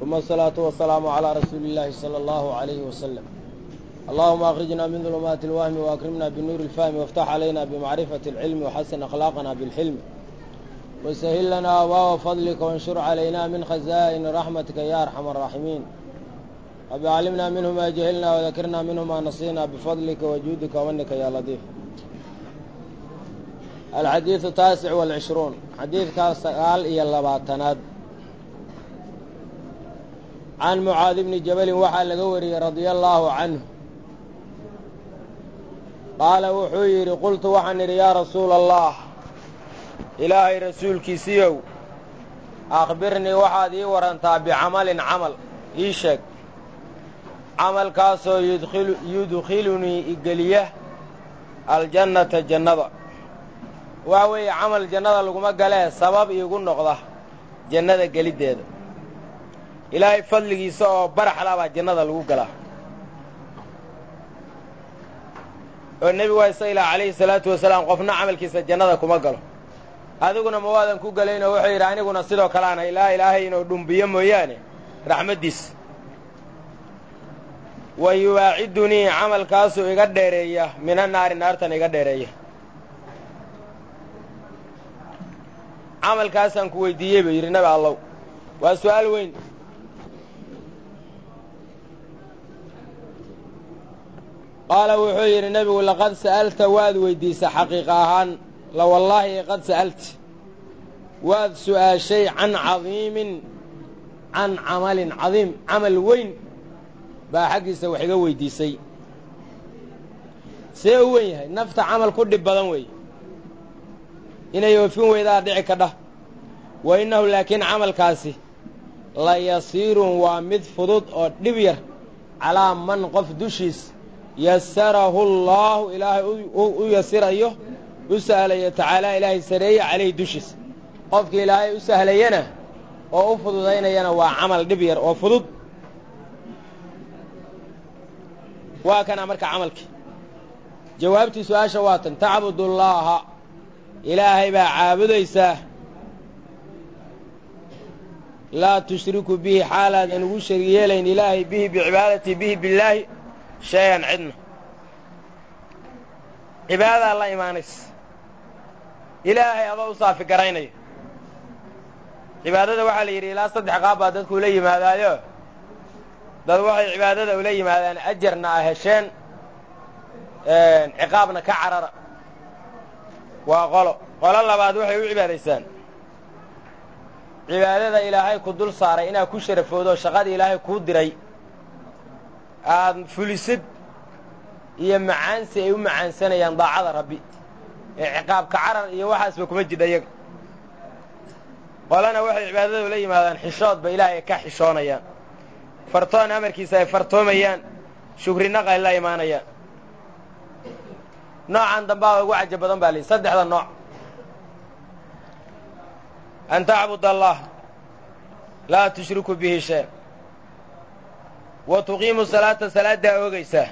ثم الصلاة والسلام على رسول الله صلى الله عليه وسلم اللهم أخرجنا من ظلمات الوهم وأكرمنا بالنور الفهم وافتح علينا بمعرفة العلم وحسن أخلاقنا بالحلم وسهل لنا أبواب فضلك وانشر علينا من خزائن رحمتك يا أرحم الراحمين رب علمنا منه ما جهلنا وذكرنا منه ما نصينا بفضلك وجودك ومنك يا لطيف الحديث التاسع والعشرون حديث قال إيا اللباتناد عن معاذ بن جبل وحا لقوري رضي الله عنه قال وحويري قلت وحن يا رسول الله إلهي رسولك سيو أخبرني وحاد ورنتا بعمل عمل إيشك عمل كاسو يدخل يدخلني إقليه الجنة جنة وهو عمل جنة لكم قاله سبب يقول نقضة جنة قليد ilaahay fadligiisa oo baraxla baa jannada lagu galaa oo nebigu waa isa ilaa calayhi salaatu wasalaam qofna camalkiisa jannada kuma galo adiguna ma waadan ku galaynoo wuxuu yidhi aniguna sidoo kaleana ilaa ilaahay inuu dhumbiyo mooyaane raxmaddiisa wa yuwaacidunii camalkaasuu iga dheereeya mina naari naartan iga dheereeya camalkaasaan ku weydiiyey buu yidhi nabi allow waa su'aal weyn qaala wuxuu yidhi nebigu laqad sa'alta waad weyddiisa xaqiiqa ahaan la wallaahi qad sa'alta waad su'aashay can cadiimin can camalin cadiim camal weyn baa xaggiisa wax iga weyddiisay see u wen yahay nafta camal ku dhib badan weeye inay oofin weydaa dhici kadha wa innahu laakiin camalkaasi la yasiirun waa mid fudud oo dhib yar calaa man qof dushiis yasarahu allaahu ilaahay u yasirayo u sahlayo tacaalaa ilaahay sareeye calayhi dushiisa qofkii ilaahay u sahlayana oo u fududaynayana waa camal dhib yar oo fudud waa kana marka camalkii jawaabtii su-aasha waa tan tacbudullaaha ilaahay baa caabudaysaa laa tushriku bihi xaalaadan ugu shari yeelayn ilaahay bihi bicibaadatii bihi billaahi shay-an cidna cibaadadaa la imaanaysa ilaahay adoo u saafi garaynaya cibaadada waxaa la yidhi ilaa saddex qaab baa dadku ula yimaadaayo dad waxay cibaadada ula yimaadaan ajarna a hesheen ciqaabna ka carara waa qolo qolo labaad waxay u cibaadaysaan cibaadada ilaahay ku dul saaray inaad ku sharafoodo shaqada ilaahay kuu diray aad fulisid iyo macaansi ay u macaansanayaan daacada rabbi ee ciqaabka carar iyo waxaasba kuma jidha iyaga qolana waxay cibaadada ula yimaadaan xishoodba ilaahay ka xishoonayaan fartoon amarkiisa ay fartoomayaan shukrinaqa ay la imaanayaan noocan dambaa ugu caja badan baa lihi saddexda nooc an tacbud allah laa tushriku bihi shay wa tuqiimu salaata salaaddaa oogaysaa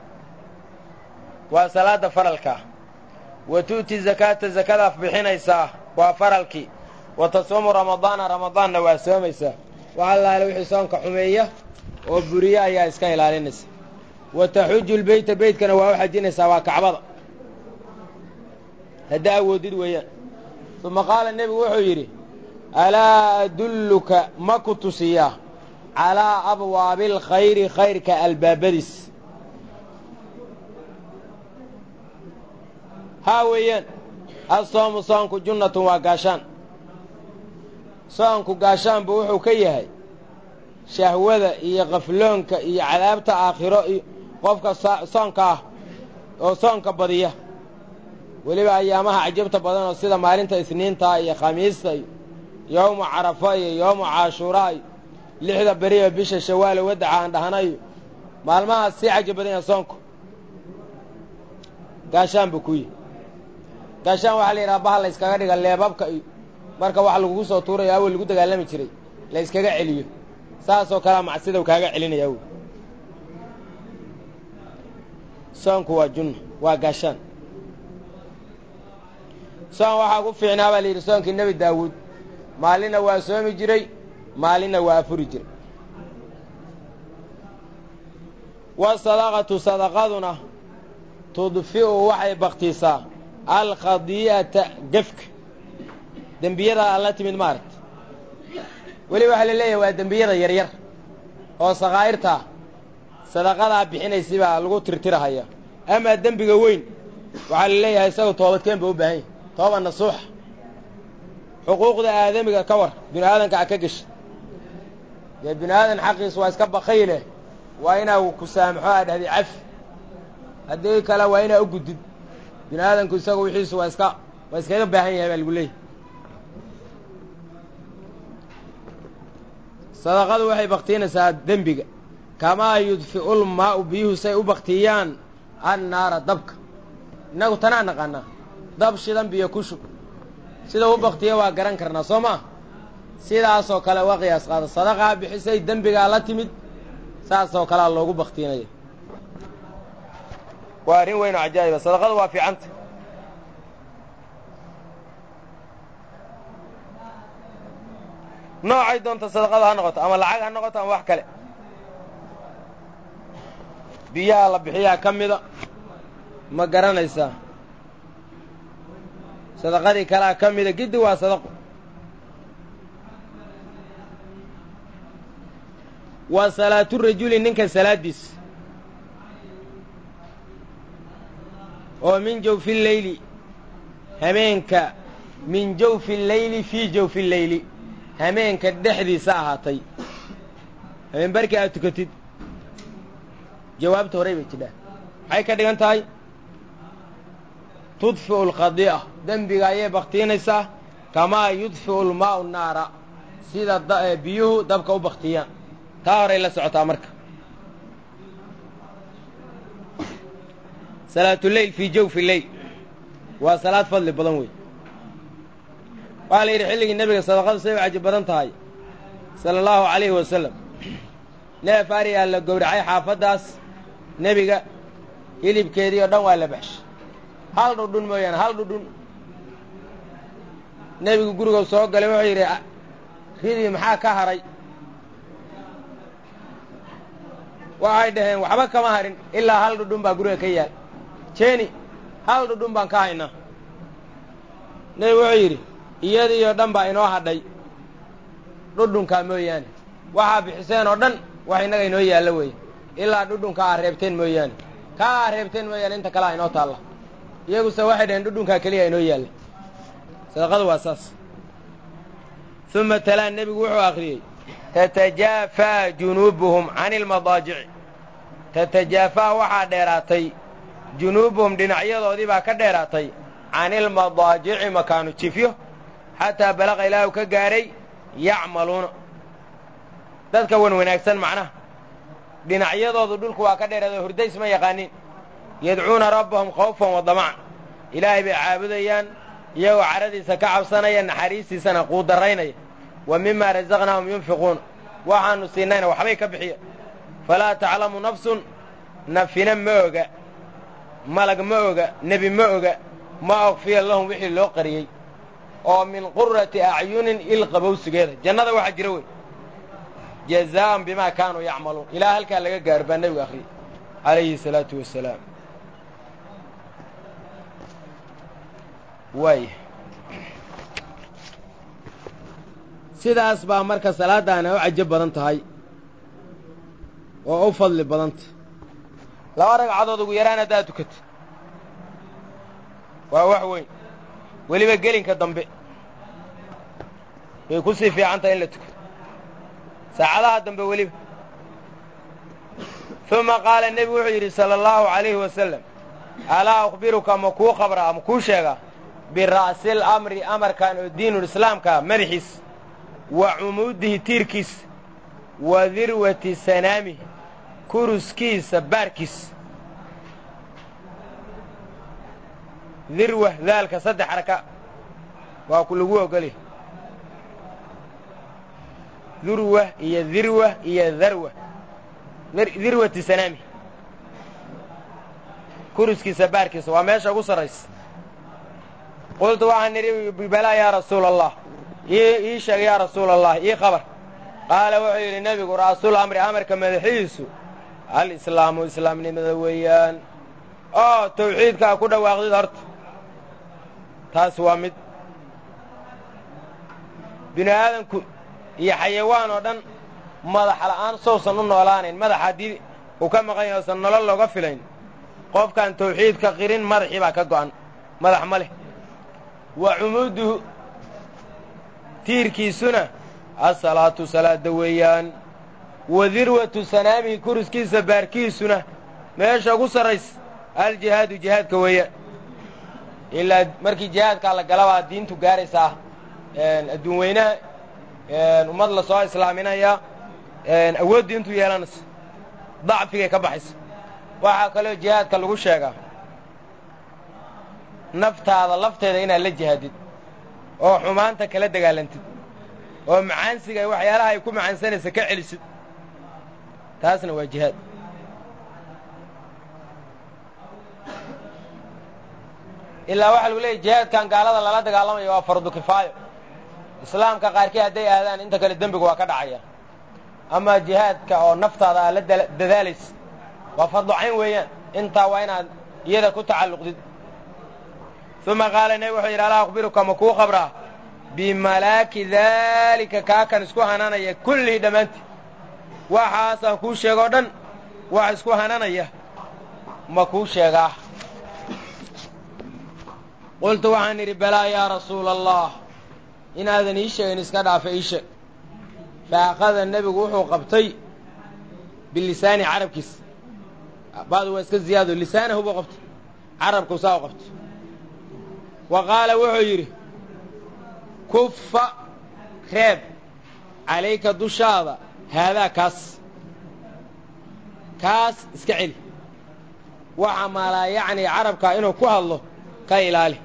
waa salaadda faralkaa wa tu'ti zakaata zakadaaf bixinaysaa waa faralkii wa tasuumu ramadaana ramadaanna waa soomaysaa wax allaale wixii soonka xumeeya oo buriye ayaa iska ilaalinaysa wa taxuju lbeyta beytkana waa u xajinaysaa waa kacbada haddaa awoodid weeyaan uma qaala nebigu wuxuu yidhi alaa adulluka ma ku tusiyaa calaa abwaabi alkhayri khayrka albaabadiis haa weeyaan assoomu soonku junnatun waa gaashaan soonku gaashaanbu wuxuu ka yahay shahwada iyo qafloonka iyo cadaabta aakhiro iyo qofka soonka ah oo soonka badiya weliba ayaamaha cajabta badan oo sida maalinta isniinta iyo khamiista iyo yowma carafa iyo yowma caashuuraa iyo lixda beri oo bisha shawaalo wadaca aan dhahnayo maalmahaas sii caja badan yaha soonku gaashaan buu ku yihi gaashaan waxaa la yidhaha baha la yskaga dhiga leebabka iyo marka wax lagugu soo tuurayo awel lagu dagaalami jiray la yskaga celiyo saasoo kalea macsidow kaaga celinaya awel soonku waa junna waa gaashaan soon waxaa ku fiicnaa baa la yidhi soonkii nebi daawuud maalinna waa soomi jiray maalinna waa afuri jiray wasadaqatu sadaqaduna tudfi'u waxay baktiisaa alkhadii'ata gefka dembiyada aan la timid maaragta weli waxaa la leeyahay waa dembiyada yaryar oo sakaa'irtaa sadaqadaa bixinaysi baa lagu tirtirahaya amaa dembiga weyn waxaa la leeyahay isaga toobadkeen ba u baahan yahy tooba nasuuxa xuquuqda aadamiga ka war binu aadanka a ka gesha dee binu aadan xaqiisa waa iska bakayle waa inaa ku saamaxo aa dhahday cafi haddii kale waa inaa u gudid binu aadanku isaga wixiisu waa iska waa iskaga baahan yahay baa lagu leeyahy sadaqadu waxay baktiinaysaa dembiga kamaa yudfi'u lmaa'u biyuhu say u baktiiyaan annaara dabka innagu tanaa naqaanaa dab shidan biyo ku shub sida u baktiya waa garan karnaa soo maa sidaasoo kale uga qiyaas qaada sadaqaa bixisay dembigaa la timid saasoo kalea loogu baktiinaya waa arrin weyn oo cajaa'iba sadaqadu waa fiicanta noocay doonta sadaqada ha noqoto ama lacag ha noqoto ama wax kale biyaha la bixiyaa ka mida ma garanaysaa sadaqadii kalea ka mida giddi waa sadaqo waa salaatu rajuli ninka salaaddiis oo min jawfi leyli hameenka min jawfi leyli fii jawfi leyli hameenka dhexdiisa ahaatay hameen barkii aad tukatid jawaabta horey bay tidhaa maxay ka dhigan tahay tudfi'u alkhadii'a dembiga ayay baktiinaysaa kamaa yudfi'u lmaa'u naara sida biyuhu dabka u baktiyaan taa horay la socotaa marka salaatuleyl fii jawfi leyl waa salaad fadli badan wey waxaa la yidhi xilligii nebiga sadaqadu say u caji badan tahay sala allahu calayhi wasalam neef ariyaa la gowracay xaafaddaas nebiga hilibkeedii oo dhan waa la baxshay hal dhudhun mooyaane hal dhudhun nebigu gurigow soo galay wuxuu yidhi ridii maxaa ka haray waxay dhaheen waxba kama harin ilaa hal dhudhun baa guriga ka yaal jeeni hal dhudhun baan ka haynaa nebigu wuxuu yidhi iyadiioo dhan baa inoo hadhay dhudhunkaa mooyaane waxaa bixiseen oo dhan wax innaga inoo yaallo weeye ilaa dhudhunka aa reebteen mooyaane kaa aa reebteen mooyaane inta kalea inoo taalla iyaguse waxay dhaheen dhudhunkaa keliya inoo yaalla sadaqadu waa saas uma talaa nebigu wuxuu akhriyey tatajaafaa junuubuhum cani ilmadaajici tatajaafaa waxaa dheeraatay junuubuhum dhinacyadoodii baa ka dheeraatay cani ilmadaajici makaanu jifyo xataa balaqa ilaahu ka gaadhay yacmaluuna dadka wan wanaagsan macnaha dhinacyadoodu dhulku waa ka dheeraado hurdays ma yaqaanin yadcuuna rabbahum khawfan wa damacan ilaahay bay caabudayaan iyagoo caradiisa ka cabsanaya naxariistiisana quudaraynaya wa mimaa rasaqnaahum yunfiquuna waxaannu siinayna waxbay ka bixiya falaa taclamu nafsun nafina ma oga malag ma oga nebi ma oga ma okfiya lahum wixii loo qariyey oo min qurati acyunin il qabowsigeeda jannada waxaa jira wey jazaa'an bimaa kaanuu yacmaluun ilaa halkaa laga gaaro baa nebigu akhriyey calayhi salaatu wasalaam waaya sidaas baa marka salaaddaana u cajo badan tahay oo u fadli badanta laba ragcadood ugu yaraan haddaad tukata waa wax weyn weliba gelinka dambe way ku sii fiican tahay in la tukato saacadaha dambe weliba uma qaala nebigu wuxuu yidhi sala allahu calayhi wasalam alaa akhbiruka ma kuu khabraa ma kuu sheegaa bira'sil amri amarkan oo diinulislaamka madaxiis wa cumuudihi tiirkiis wa dirwati sanaamihi kuruskiisa baarkiis dirwa daalka saddex xaraka waa ku lagu ogolya durwa iyo dirwa iyo darwa dirwati sanaami kuruskiisa baarkiisa waa meesha ugu sarraysa qultu waxaan nidhi balaa yaa rasuula allah ii sheeg yaa rasuula allah ii khabar qaala wuxuu yidhi nebigu ra'sul amri amarka madaxiisu alislaamu islaamnimada weeyaan oo tawxiidkaa ku dhawaaqdid horta taas waa mid bini aadanku iyo xayawaan oo dhan madax la'aan sousan u noolaanayn madax haddii uu ka maqan yahay osan nolol looga filayn qofkaan tawxiidka qirin madaxii baa ka go'an madax ma leh wa cumuuduhu tiirkiisuna asalaatu salaada weeyaan wa dirwatu sanaamihi kuriskiisa baarkiisuna meesha ugu sarraysa aljihaadu jihaadka weeyaan ilaa markii jihaadkaa la galabaa diintu gaaraysaa adduun weynaha ummad la soo islaaminayaa awood diintu yeelanaysa dacfigay ka baxaysa waxaa kaloo jihaadka lagu sheegaa naftaada lafteeda inaad la jihaadid oo xumaanta kala dagaalantid oo macaansiga waxyaalaha ay ku macaansanaysa ka celisid taasna waa jihaad ilaa waxaa lagu leeyay jihaadkan gaalada lala dagaalamayo waa fardu kifaayo islaamka qaarkii hadday aadaan inta kale dembigu waa ka dhacaya amaa jihaadka oo naftaada aad la dadaalaysa waa fardu cayn weeyaan intaa waa inaad iyada ku tacalluqdid uma qaala nebi wuxuu yidhi alaa akhbiruka ma kuu qabraa bimalaaki daalika kaakan isku hananaya kullihii dhammaantii waxaasaan kuu sheegoo dhan wax isku hananaya ma kuu sheegaa qultu waxaan idhi balaa yaa rasuula allah inaadan ii sheegin iska dhaafa ii sheeg fa akhada nebigu wuxuu qabtay bilisaani carabkiisa badu waa iska ziyaado lisaanahu buu qabtay carabku saa u qabtay wa qaala wuxuu yidhi kuffa reeb calayka dushaada haadaa kaas kaas iska celi waxa maalaa yacni carabkaa inuu ku hadlo ka ilaali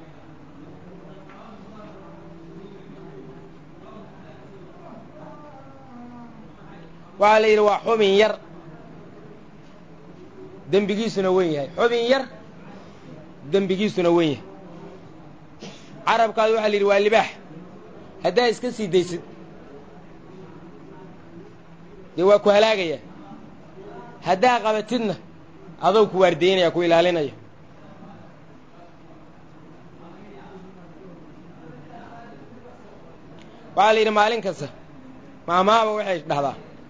waxaa la yidhi waa xubin yar dembigiisuna wen yahay xubin yar dembigiisuna wen yahay carabkaadu waxaa la yidhi waa libaax haddaa iska sii daysid dee waa ku halaagaya haddaa qabatidna adou ku waardeynaya ku ilaalinaya waxaa la yidhi maalin kasta maamaaba waxay dhahdaa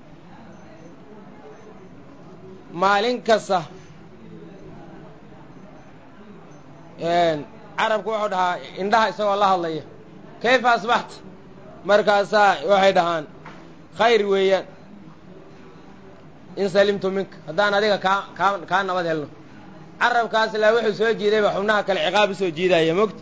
maalin kasta carabku wuxuu dhahaa indhaha isagoo la hadlaya kayfa asbaxta markaasaa waxay dhahaan khayr weeyaan in salimtu minka haddaan adiga kaa kaa kaa nabad helno carabkaas ilaa wuxuu soo jiidayba xubnaha kale ciqaab u soo jiidaya mogta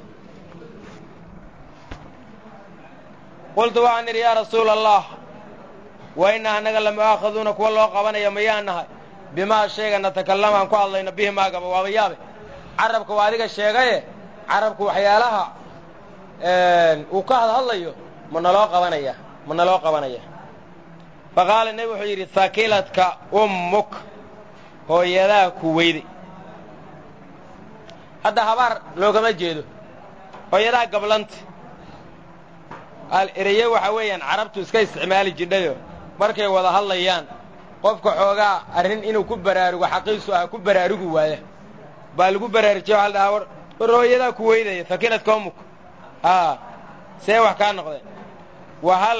qultu waxaan idhi yaa rasuula allah wa inna annaga lamu'aakhaduuna kuwa loo qabanaya mayaan nahay bimaa shayga natakallama aan ku hadlayno bihi maagaba waaba yaabe carabka waa adiga sheegaye carabku waxyaalaha uu ka hadhadlayo ma naloo qabanaya ma naloo qabanaya fa qaala nebi wuxuu yidhi hakiladka ummuk hooyadaa ku weyday hadda habaar loogama jeedo hooyadaa gablanta ereye waxaa weeyaan carabtu iska isticmaali jidhayo markay wada hadlayaan qofka xoogaa arrin inuu ku baraarugo xaqiisu ah ku baraarugi waaya baa lagu baraarujiya waxa la dhahaa war war hooyadaa ku weydaya fakiladka ummuk haa see wax kaa noqdeen wahal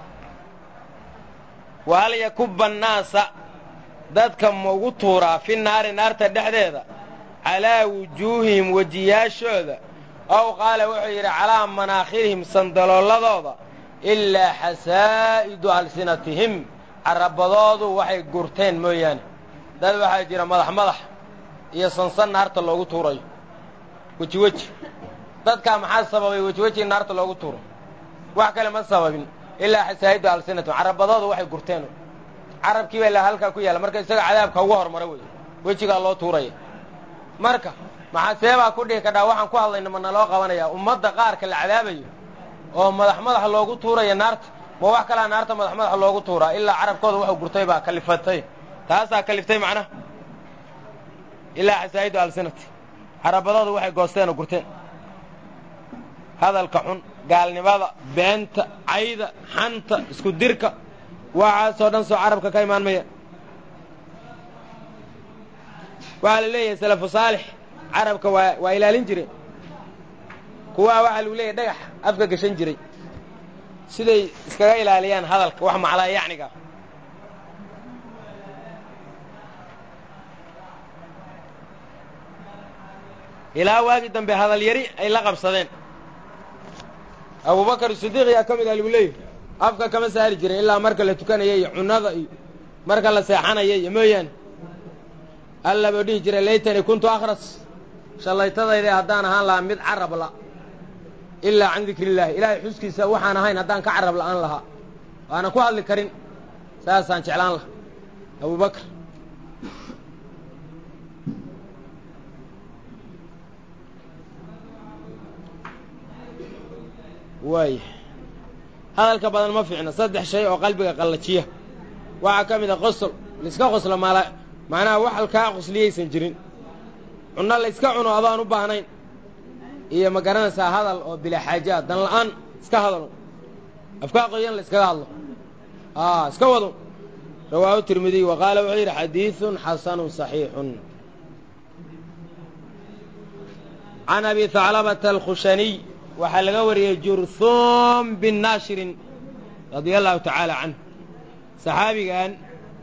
wahal yakuba annaasa dadka ma ugu tuuraa fi naari naarta dhexdeeda calaa wujuuhihim wejiyaashooda ow qaala wuxuu yidhi calaa manaakhirihim sandaloolladooda ilaa xasaa'idu alsinatihim carabadoodu waxay gurteen mooyaane dad waxaa jira madax madax iyo sansan naarta loogu tuurayo weji weji dadkaa maxaa sababay weji weji in naarta loogu tuuro wax kale ma sababin ilaa xasaa'idu alsinatihim carabadoodu waxay gurteen carabkii baa ilaa halkaa ku yaalla marka isaga cadaabka ugu hormara wey wejigaa loo tuuraya marka maxaa seebaa ku dhihi kadhaa waxaan ku hadlayna ma naloo qabanaya ummadda qaarka la cadaabayo oo madax madax loogu tuuraya naarta ma wax kalaa naarta madax madax loogu tuuraa ilaa carabkooda waxuu gurtay baa kalifatay taasaa kaliftay macnaha ilaa xasaa'idu alsinati carabadooda waxay goosteen oo gurteen hadalka xun gaalnimada beenta cayda xanta isku dirka waxaasoo dhan soo carabka ka imaan maya waxaa la leeyahay salafu saalix carabka waa waa ilaalin jireen kuwaa waxaa lagu leeyahay dhagax afka gashan jiray siday iskaga ilaaliyaan hadalka wax maclaa yacniga ilaa waagii dambe hadal yari ay la qabsadeen abubakar sidiiq yaa ka mid ah lagu leeyahy afka kama saari jirin ilaa marka la tukanaya iyo cunnada iyo marka la seexanaya iyo mooyaane alla buu dhihi jiray laytanii kuntu akhras shallaytadayda haddaan ahaan lahaa mid carab la ilaa can dikri illaahi ilaahay xuskiisa waxaan ahayn haddaan ka carab la'aan lahaa waanan ku hadli karin saasaan jeclaan laha abubakar waaya hadalka badan ma fiicna saddex shay oo qalbiga qallajiya waxaa ka mid a qosol laiska qoslo maala macnaha wax alkaa qosliyaysan jirin cunno la yska cuno adaan u baahnayn iyo ma garanaysaa hadal oo bilaa xaaja ah dan la'aan iska hadalo afkaa qoyan la iskaga hadlo a iska wado rawaahu tirmidiy wa qaala wuxuu yidhi xadiidun xasanun saxiixun can abi haclabata alkhushaniy waxaa laga wariyey jurhuum bin naashirin radia allahu tacaala canh saxaabigan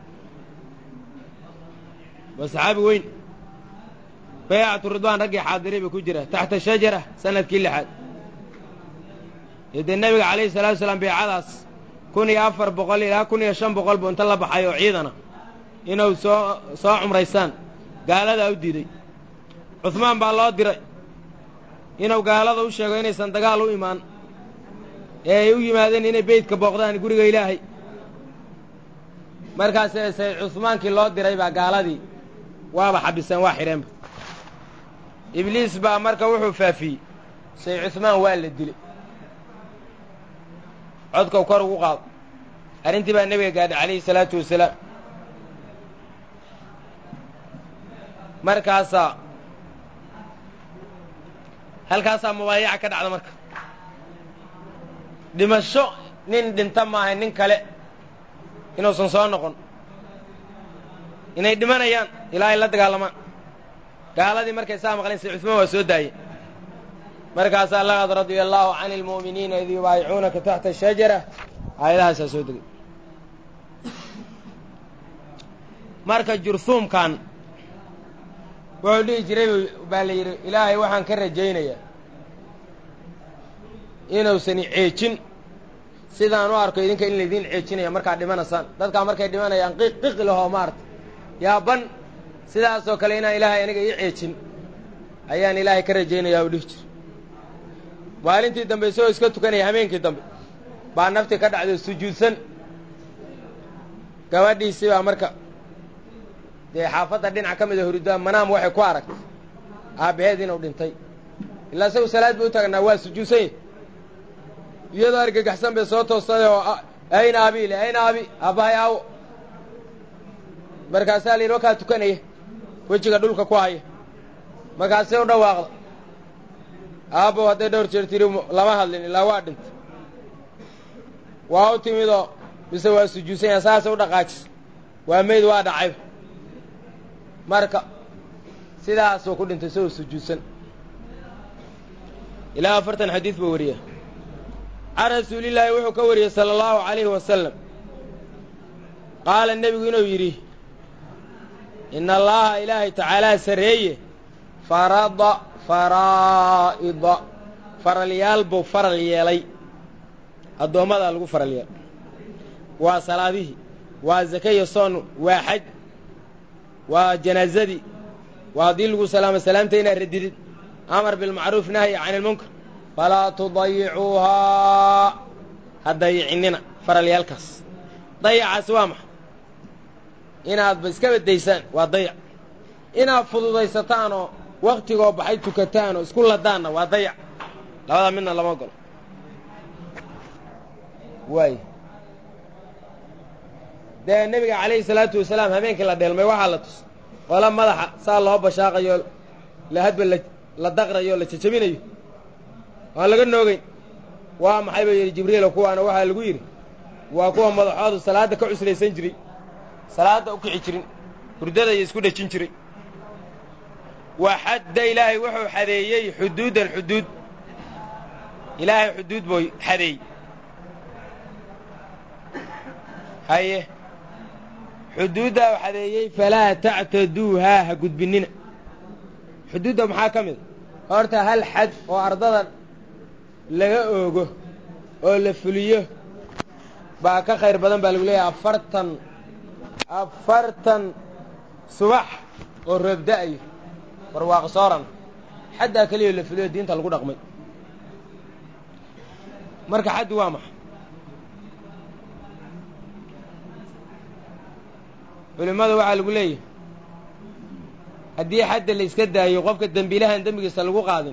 waa saxaabi weyn baycatu ridwaan raggii xaadiray ba ku jira taxta shajara sanadkii lixaad iyo dee nebiga calayhi salatu salaam beecadaas kun iyo afar boqol ilaa kun iyo shan boqol buu inta la baxay oo ciidana inuu soo soo cumraysaan gaaladaa u diiday cuhmaan baa loo diray inuu gaalada u sheego inaysan dagaal u imaan ee ay u yimaadeen inay beydka booqdaan guriga ilaahay markaasee say cusmaankii loo diray baa gaaladii waaba xabiseen waa xidheenba ibliis baa marka wuxuu faafiyey say cusmaan waa la dilay codkau kor ugu qaado arrintii baa nebiga gaadhay calayhi salaatu wasalaam markaasaa halkaasaa mubaayaca ka dhacda marka dhimasho nin dhinta maahay nin kale inuusan soo noqon inay dhimanayaan ilaa ay la dagaalamaan gaaladii markay saa maqleen say cusmaan waa soo daayeen markaasaa laqad radia allaahu can ilmu'miniina id yubaayicuunaka taxta shajara aayadahaasaa soo degay marka jurhuumkan wuxuu dhihi jiray baa la yidhi ilaahay waxaan ka rajaynayaa inuusan ceejin sidaan u arko idinka in laydiin ceejinaya markaad dhimanaysaan dadkaa markay dhimanayaan qiq qiqi lahoo maarta yaaban sidaasoo kale inaan ilaahay aniga ii ceejin ayaan ilaahay ka rajaynayaa u dhihi jira maalintii dambe isagoo iska tukanaya hameenkii dambe baa naftii ka dhacday sujuudsan gabadhiisii baa marka dee xaafadda dhinac ka mida huridaa manaam waxay ku aragtay aabbaheed inuu dhintay ilaa isagu salaad bay u taagnaa waa sujuudsan yahy iyadoo argagaxsan bay soo toostay oo ayna abi le ayna abi aabbahay aawo markaasaa la yidhi wakaa tukanaya wejiga dhulka ku haya markaasay u dhawaaqda aabbow hadday dhowr jeer tiri lama hadlin ilaa waa dhintay waa u timidoo mise waa sujuudsan yaha saasay u dhaqaajis waa meyd waa dhacayba marka sidaasuu ku dhintay isagoo sujuudsan ilaa afartan xadiid buu wariya can rasuulillaahi wuxuu ka wariyey sala allahu calayhi wasalam qaala nebigu inuu yidhi ina allaaha ilaahay tacaalaa sarreeye farada faraa'ida faralyaal buu faral yeelay addoommadaa lagu faral yeelay waa salaadihii waa zake iyo soon waa xaj waa janaazadii waa haddii lagu salaamo salaamta inaad radidid amar bilmacruuf nahyi can ilmunkar falaa tudayicuuhaa ha dayicinina faralyaalkaas dayacaasi waa maxa inaadba iska badaysaan waa dayac inaad fududaysataan oo waktigoo baxay tukataan oo isku ladaanna waa dayac labadaa midna lama ogolo waay dee nebiga calayhi salaatu wasalaam habeenkii la dheelmay waxaa la tus qola madaxa saa loo bashaaqayo la hadba la la daqrayo la jajabinayo aan laga noogeyn waa maxay ba yidhi jibriilo kuwaana waxaa lagu yidhi waa kuwa madaxoodu salaadda ka cuslaysan jiray salaadda u kici jirin hurdada iyo isku dhejin jiray wa xadda ilaahay wuxuu xadeeyey xuduudan xuduud ilaahay xuduud buu xadeey haye xuduuddaa u xadeeyey falaa tactaduuhaa ha gudbinnina xuduudda maxaa ka mid a horta hal xad oo ardada laga oogo oo la fuliyo baa ka khayr badan baa lagu leeyahay afartan afartan subax oo roobda'ayo barwaaqo sooran xaddaa keliya la fuliyo diinta lagu dhaqmay marka xaddi waa maxa culimmada waxaa lagu leeyahay haddii xadda la iska daayo qofka dembiilahan dembigiisa lagu qaadin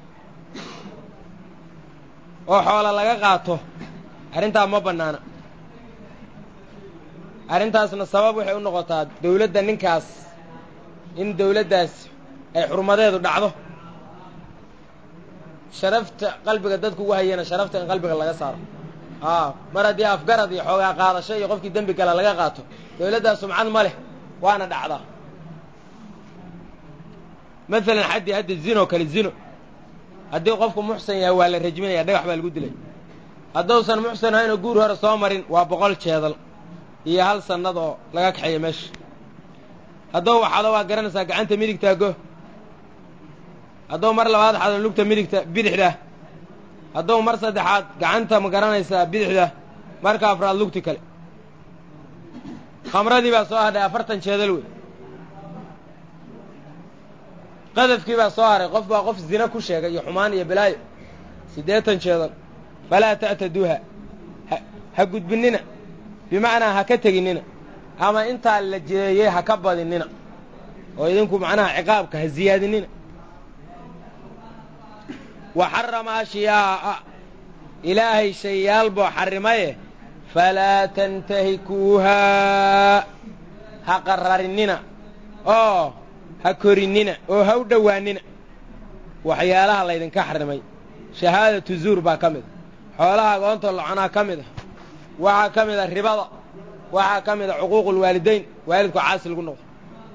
oo xoola laga qaato arrintaa ma bannaana arrintaasna sabab waxay u noqotaa dawladda ninkaas in dawladdaas ay xurmadeedu dhacdo sharafta qalbiga dadku ugu hayana sharafta in qalbiga laga saaro aa mar haddii afgarad iyo xoogaa qaadasho iyo qofkii dembi gala laga qaato dawladdaas sumcad ma leh waana dhacdaa maalan xaddii hadda zinoo kale zino haddii qofku muxsan yahay waa la rajminaya dhagax baa lagu dilay hadduusan muxsan ahaynoo guur hore soo marin waa boqol jeedal iyo hal sannad oo laga kaxeeya meesha hadduu waxado waa garanaysaa gacanta midigtaa go hadduu mar labaad xado lugta midigta bidixda hadduu mar saddexaad gacanta ma garanaysaa bidixda marka afraad lugti kale khamradii baa soo hadhay afartan jeedal wey qadafkii baa soo haray qof baa qof zina ku sheegay iyo xumaan iyo balaayo siddeetan jeedal falaa ta'taduuha ha gudbinnina bimacnaa ha ka teginnina ama intaa la jeeyey ha ka badinnina oo idinku macnaha ciqaabka ha siyaadinnina wa xarama ashyaa'a ilaahay shayaal buu xarrimaye falaa tantahikuuhaa ha qararinnina oo ha korinnina oo ha u dhowaannina waxyaalaha laydinka xarrimay shahaadatu zuur baa ka mid a xoolaha agoonta loconaa ka mid a waxaa ka mid a ribada waxaa ka mid a cuquuqulwaalidayn waalidku caasi lagu noqdo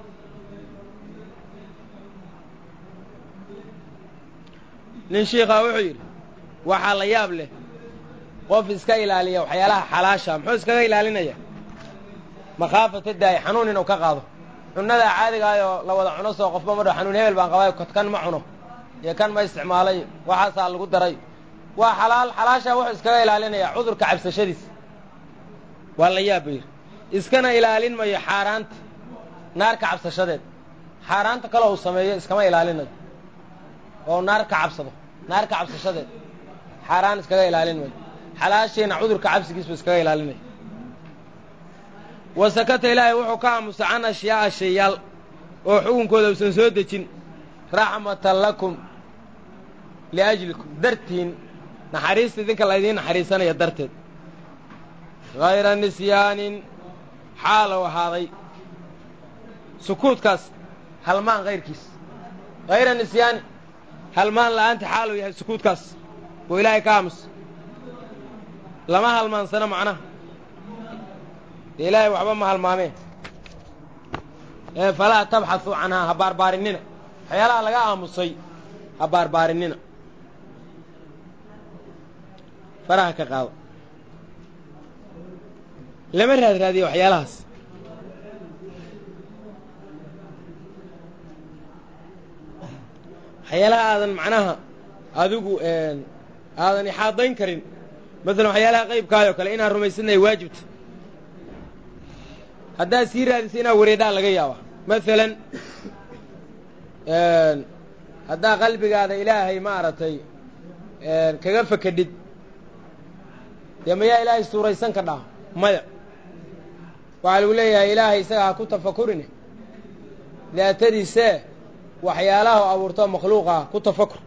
nin shiikhaa wuxuu yidhi waxaa la yaab leh qof iska ilaaliya waxyaalaha xalaasha muxuu iskaga ilaalinaya makhaafata daa'i xanuun inuu ka qaado cunnadaa caadigaayoo la wada cuno soo qofba madho xanuun hebel baan qabay kan ma cuno iyo kan ma isticmaalay waxaasaa lagu daray waa xalaal xalaashaa wuxuu iskaga ilaalinayaa cudurka cabsashadiis waa la yaab ba yidhi iskana ilaalin mayo xaaraanta naarka cabsashadeed xaaraanta kaloo uu sameeyo iskama ilaalinayo oo naar ka cabsado naarka cabsashadeed xaaraan iskaga ilaalin mayo xalaashiina cudurka cabsigiisbu iskaga ilaalinaya wasakata ilaahay wuxuu ka aamusa can ashyaa'a shayaal oo xukunkooda usan soo dejin raxmatan lakum liajlikum dartiin naxariista idinka laydiin naxariisanaya darteed hayra nisyaanin xaalow ahaaday sukuudkaas halmaan hayrkiis hayra nisyaani halmaan la'aanta xaalow yahay sukuudkaas oo ilaahay ka aamusa lama halmaansano macnaha dee ilaahay waxba ma halmaameen ee falaa tabxasuu canhaa ha baarbaarinina waxyaalaha laga aamusay ha baarbaarinina faraha ka qaado lama raad raadiyo waxyaalahaas waxyaalaha aadan macnaha adigu aadan ixaadayn karin masalan waxyaalaha qaybkaayoo kale inaan rumaysanaya waajibta haddaad sii raadisa inaad wareedhaan laga yaaba masalan haddaa qalbigaada ilaahay maaragtay kaga fakadhid dee mayaa ilaahay suuraysan ka dhaha maya waxaa lagu leeyahay ilaahay isaga ha ku tafakurine daatadiisee waxyaalaha u abuurto makhluuqa ku tafakur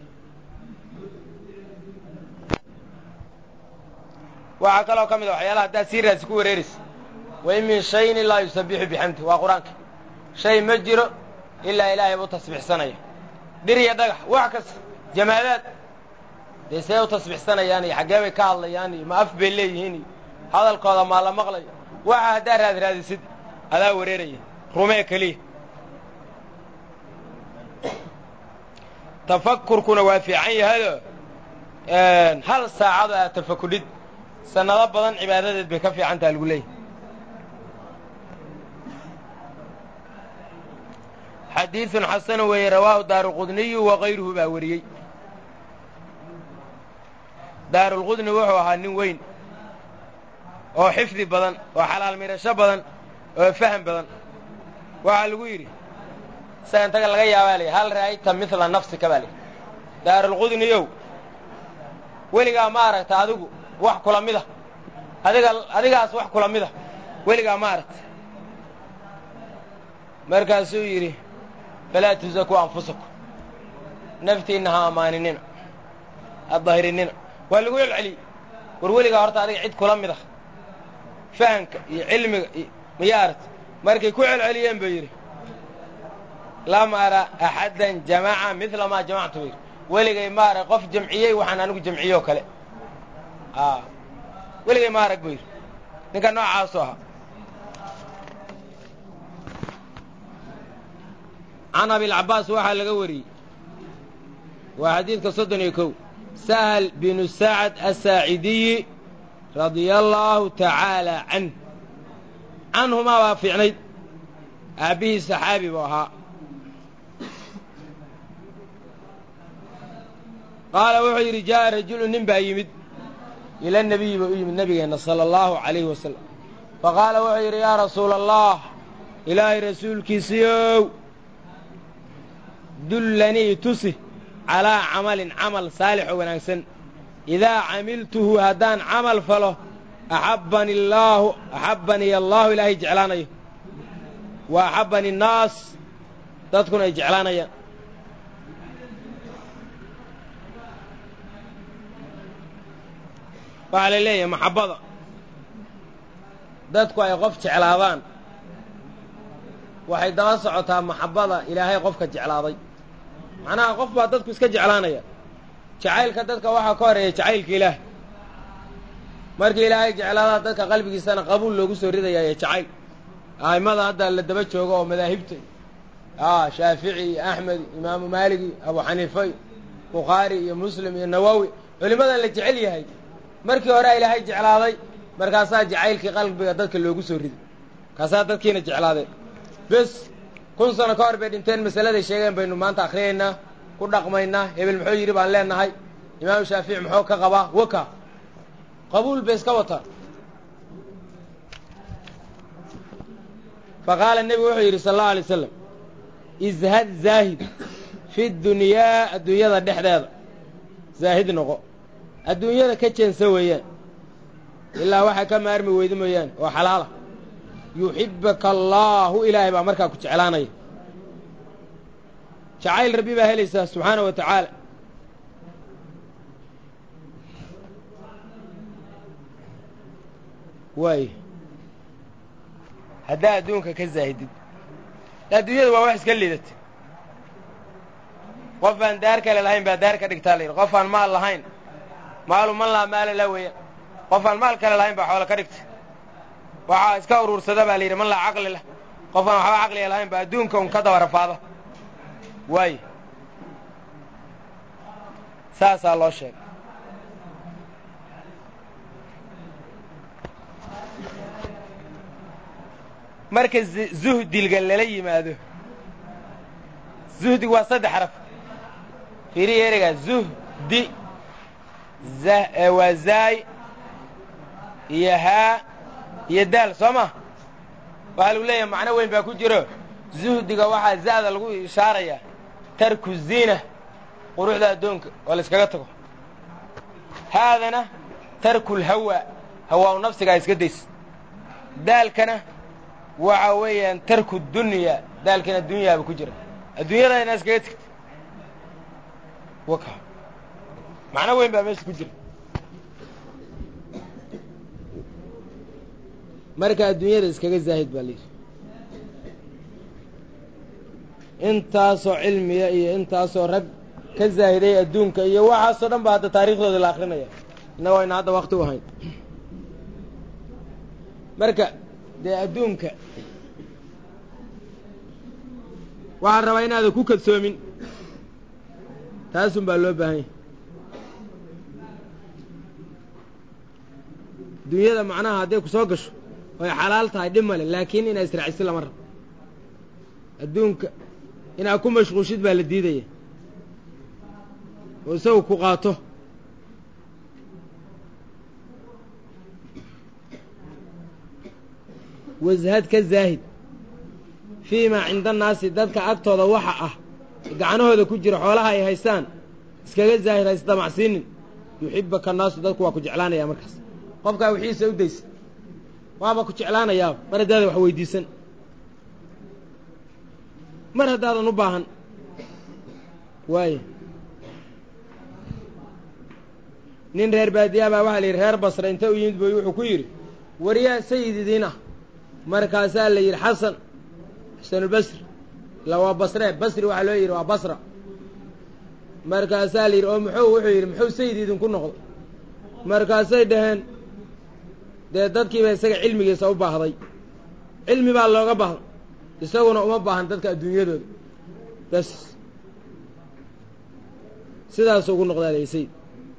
waxaa kaloo ka mid a waxyaalaha haddaad sii raadsi ku wareeraysa wain min shayin ilaa yusabixu bixamdi waa qur-aanka shay ma jiro ilaa ilaahay buu tasbixsanaya dhir iyo dhagax wax kasta jamaadaad dee see u tasbixsanayaan iyo xaggee bay ka hadlayaan iyo ma af bay leeyihiin iyo hadalkooda maa la maqlayo waxa haddaad raad raadisid adaa wareeraya rumee keliya tafakurkuna waa fiican yahayoo hal saacado aad tafakudhid sannado badan cibaadadeed bay ka fiican taha lagu leeyahy xadiidun xasanu weeye rawaahu daaruqudniyu wa kayruhu baa wariyey daarulqudni wuxuu ahaa nin weyn oo xifdi badan oo xalaal mirasho badan oo faham badan waxaa lagu yidhi isaga intaga laga yaabaa lay hal ra'ayta midla nafsika baa lay daarulqudniyow weligaa ma aragta adigu wax kula mida adiga adigaas wax kula mida weligaa ma aragta markaasuu yidhi falaa tusaku anfusakum naftiinna ha ammaaninina ha dahirinina waa lagu celceliyey war weligaa horta adiga cid kula mid ah fahamka iyo cilmiga iyo miya aragta markay ku celceliyeen buu yidhi lam ara axaddan jamaca midla maa jamactu buu yidhi weligay ma arag qof jamciyey waxaan anigu jamciyoo kale weligay ma arag buu yidhi ninka noocaasu ahaa can abilcabaas waxaa laga wariyey waa xadiidka soddon iyo kow sahal binu sacad asaacidiyi radia allaahu tacaala canh canhumaa baa fiicnayd aabbihii saxaabi buu ahaa qaala wuxuu yidhi jaa'a rajulu nin baa yimid ila nebiyi buu u yimid nebigeenna sala allahu calayhi wasalam fa qaala wuxuu yidhi yaa rasuula allah ilaahay rasuulkiisiiow dullanii tusi calaa camalin camal saalix oo wanaagsan idaa camiltuhu haddaan camal falo axabbani allaahu axabbaniy allaahu ilaahay jeclaanayo wa axabbani annaas dadkuna ay jeclaanayaan waxaa la leeyahay maxabbada dadku ay qof jeclaadaan waxay daba socotaa maxabbada ilaahay qofka jeclaaday macnaha qof baa dadku iska jeclaanaya jacaylka dadka waxaa ka horeeya jacaylka ilaah markii ilaahay jeclaadaa dadka qalbigiisana qabuul loogu soo ridaya ee jacayl a'immada hadda la daba joogo oo madaahibta a shaafici iyo axmed imaamu maalig iyo abu xaniifa iyo bukhaari iyo muslim iyo nawowi culimmadan la jecel yahay markii horea ilaahay jeclaaday markaasaa jacaylkii qalbiga dadka loogu soo riday markaasaa dadkiina jeclaadeen bes kun sano ka hor bay dhinteen masaladay sheegeen baynu maanta akhriyaynaa ku dhaqmaynaa hebel muxuu yidhi baan leenahay imaamu shaafici muxuu ka qabaa waka qabuul bay iska wataan fa qaala nebigu wuxuu yidhi sala allahu alay wasalam izhad zaahid fi dunyaa adduunyada dhexdeeda zaahid noqo adduunyada ka jeensa weeyaan ilaa waxaa ka maarmi weyda mooyaane oo xalaala yuxibbaka allaahu ilaahay baa markaa ku jeclaanaya jacayl rabbi baa helaysaa subxaana wa tacaala waay haddaa adduunka ka zaahidid adduunyada waa wax iska liidata qof aan daar kale lahayn baa daar ka dhigtaa la yidhi qof aan maal lahayn maalu man laa maala la weeyaan qof aan maal kale lahayn baa xoolo ka dhigta waxaa iska uruursada baa la yidhi man laa caqli lah qof aan waxba caqliga lahayn baa adduunka un ka daba rafaada waayo saasaa loo sheegay marka zuhdiga lala yimaado zuhdigu waa saddex xaraf fiiriya ereygaa zuhdi waa zaay iyo haa iyo daal soo ma waxaa lagu leeyahay macno weyn baa ku jiro zuhdiga waxaa za'da lagu ishaarayaa tarku ziina quruxda addoonka oo la iskaga tago haadana tarkulhawa hawaa-u nafsigaa iska daysa daalkana waxa weeyaan tarku dunya daalkan adduunyaaba ku jira adduunyada inaa iskaga tegta waka macno weyn baa meesha ku jira marka adduunyada iskaga zaahid baa layidhi intaasoo cilmiya iyo intaasoo rag ka zaahiday adduunka iyo waxaasoo dhan ba hadda taariikhdooda la akrinaya innagoo ayna hadda wakti u ahayn marka dee adduunka waxaan rabaa inaadan ku kadsoomin taasun baa loo baahan yahy dunyada macnaha hadday ku soo gasho oy xalaal tahay dhib male laakiin inaa israacisid lama rabo adduunka inaad ku mashquushid baa la diidaya oo isagu ku qaato washad ka zaahid fii maa cinda annaasi dadka agtooda waxa ah gacanahooda ku jira xoolaha ay haystaan iskaga zaahid haysdamacsiinin yuxibaka annaasu dadku waa ku jeclaanaya markaas qofkaa wixiisa u daysa waaba ku jeclaanayaa mar haddaada wax weydiisan mar haddaadan u baahan waaye nin reer baadiyaa baa waxaa la yidhi reer basra inta u yimid boy wuxuu ku yidhi waryaa sayididiin ah markaasaa la yidhi xasan xasanulbasri ila waa basre basri waxaa loo yidhi waa basra markaasaa la yidhi oo muxuu wuxuu yidhi muxuu sayid idinku noqday markaasay dhaheen dee dadkiiba isaga cilmigiisa u baahday cilmi baa looga baahday isaguna uma baahan dadka adduunyadooda bas sidaasuu ugu noqdaa la sayid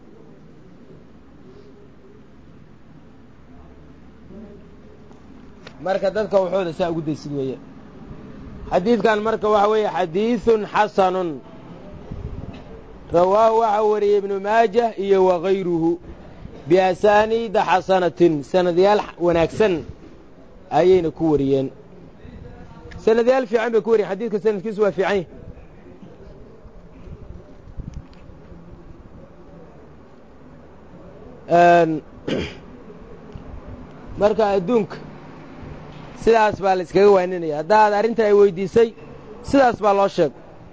marka dadka waxooda saa ugu daysid weeye xadiidkan marka waxa weeye xadiidun xasanun rawaahu waxaa wariyey ibnu maajah iyo wakayruhu biasaaniida xasanatin sanadyaal wanaagsan ayayna ku wariyeen sanadyaal fiican bay ku wariyen xadiidka sanadkiisu waa fiican yahy marka adduunka sidaas baa la iskaga waaninaya haddaad arrinta ay weydiisay sidaas baa loo sheeg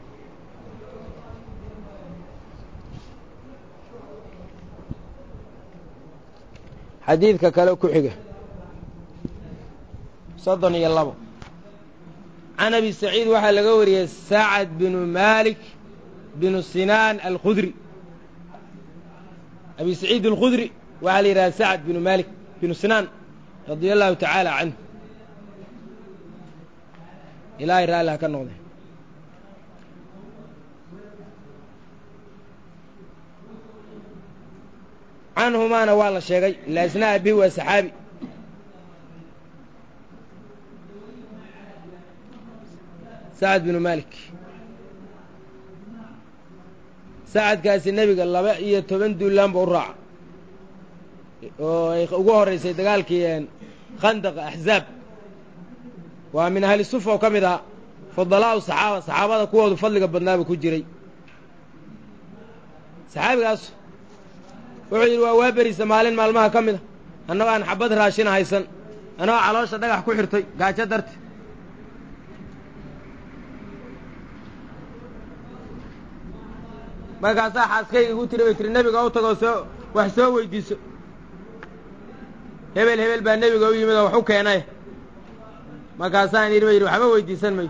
xadiidka kale ku xiga soddon iyo labo can abi saciid waxaa laga wariyey sacad binu maalik binu sinaan alkhudri abi saciid alkhudri waxaa la yidhaha sacad binu maalik binu sinaan radia allahu tacaala canhu ilaahay raalli ha ka noqde canhumaana waa la sheegay ilaa isna abihi waa saxaabi sacad binu maalik sacadkaasi nebiga laba iyo toban duulaanba u raaca oo ay ugu horraysay dagaalkii khandaqa axzaab waa min ahli sufa oo ka mid ahaa fudalaa'u saxaaba saxaabada kuwoodu fadliga badnaaba ku jiray saxaabigaas wuxuu yidhi waa waa berisa maalin maalmaha ka mid a annagoo aan xabad raashina haysan annagoo caloosha dhagax ku xirtay gaajo darti markaasaa xaaskayga igu tiri bay tiri nebiga u tagoo soo wax soo weydiiso hebel hebel baa nebiga u yimid oo wax u keenay markaasaan yidhi ba yidhi waxba weydiisan mayo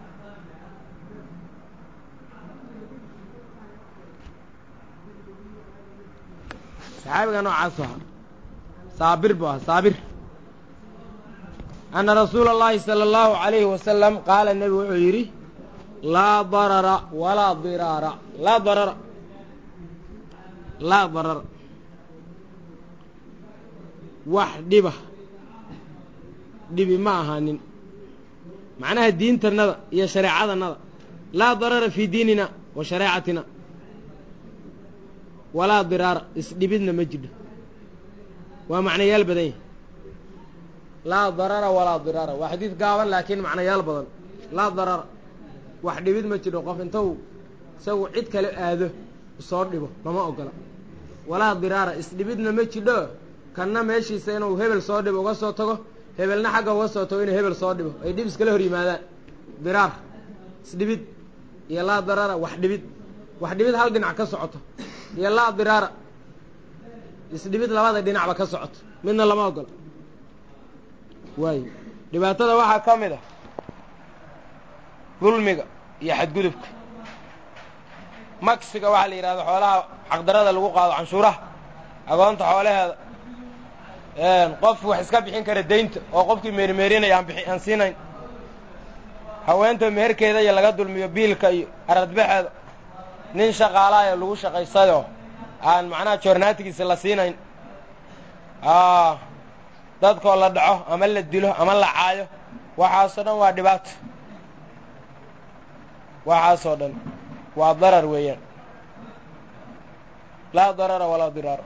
saxaabiga noocaasu ahaa saabir buu ahaa saabir anna rasuula اllahi salى اllahu عalayhi wasalam qaala nebigu wuxuu yidhi laa darara walaa diraara laa darara laa darara wax dhiba dhibi ma ahaanin macnaha diintanada iyo shareecadanada laa darara fii diinina wa shareecatina walaa diraara isdhibidna ma jidho waa macnayaal badan yahi laa darara walaa diraara waa xadiid gaaban laakiin macnayaal badan laa darara wax dhibid ma jidho qof inta uu isagu cid kale aado soo dhibo lama ogola walaa diraara isdhibidna ma jidho kanna meeshiisa inuu hebel soo dhibo uga soo tago hebelna xagga uga soo tago inuu hebel soo dhibo ay dhib iskala hor yimaadaan diraar isdhibid iyo laa darara wax dhibid wax dhibid hal dhinac ka socoto iyo laa diraara isdhibid labada dhinacba ka socoto midna lama ogola waayo dhibaatada waxaa ka mid ah dulmiga iyo xadgudubka maksiga waxaa la yidhahda xoolaha xaqdarada lagu qaado canshuuraha agoonta xoolaheeda qof wax iska bixin kara daynta oo qofkii meerimeerinaya aan bixi aan siinayn haweenta meherkeeda iyo laga dulmiyo biilka iyo aradbaxeeda nin shaqaalaayoo lagu shaqaysayoo aan macnaha joornaatigiisa la siinayn dadkoo la dhaco ama la dilo ama la caayo waxaasoo dhan waa dhibaato waxaasoo dhan waa darar weeyaan laa darara walaa diraara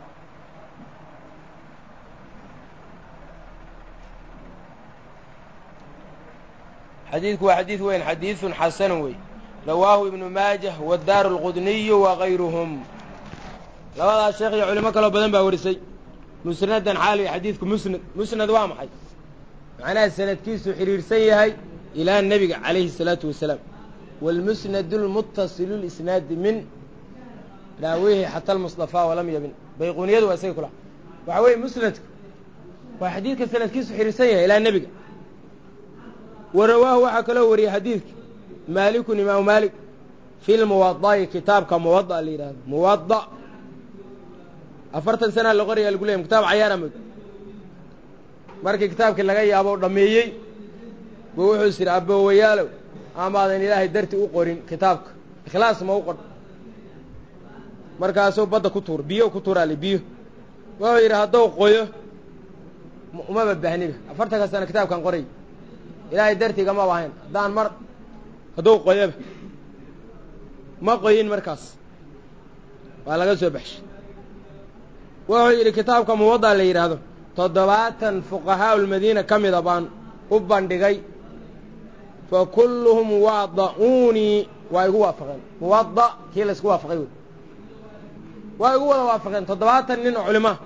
xadiidku waa xadiid weyn xadiidun xasanun wey rawaahu ibnu maajah waddaaru alqudniyu wa gayruhum labadaas sheekh iyo culimo kaloo badan baa warisay musnadan xaaliya xadiidku musnad musnad waa maxay macnaha sanadkiisu xidhiirsan yahay ilaa nebiga calayhi الsalaatu wasalaam wاlmusnad اlmutasilu lisnaadi min raawihi xata almusطafaa walam yabin bayquuniyadu waa isaga kula waxa weeye musnadku waa xadiidka sanadkiisu xidhiirsan yahay ilaa nebiga wa rawaahu waxaa kaloo wariyey xadiidka maalikun imaamu maalik fi lmuwada'i kitaabka muwada la yidhahdo muwada afartan sanaa la qoraya lagu leeyay kitaab cayaara mog markii kitaabkii laga yaabo dhammeeyey buu wuxuu is yidhi aboowayaalow amaadan ilaahay darti u qorin kitaabka ikhlaas ma u qor markaasuu badda ku tuur biyo ku tuuraale biyo wuxuu yidhi hadduu qoyo umaba baahniba afartanka sana kitaabkan qoray ilaahay dartiigamaba ahayn haddaan mar hadduu qoyoba ma qoyin markaas waa laga soo baxshay wuxuu yidhi kitaabka muwadda la yidhaahdo toddobaatan fuqahaau lmadiina ka mida baan u bandhigay fa kulluhum waada'uunii waa igu waafaqeen muwadda kii laysku waafaqay wey waa igu wada waafaqeen toddobaatan nin oo culimaa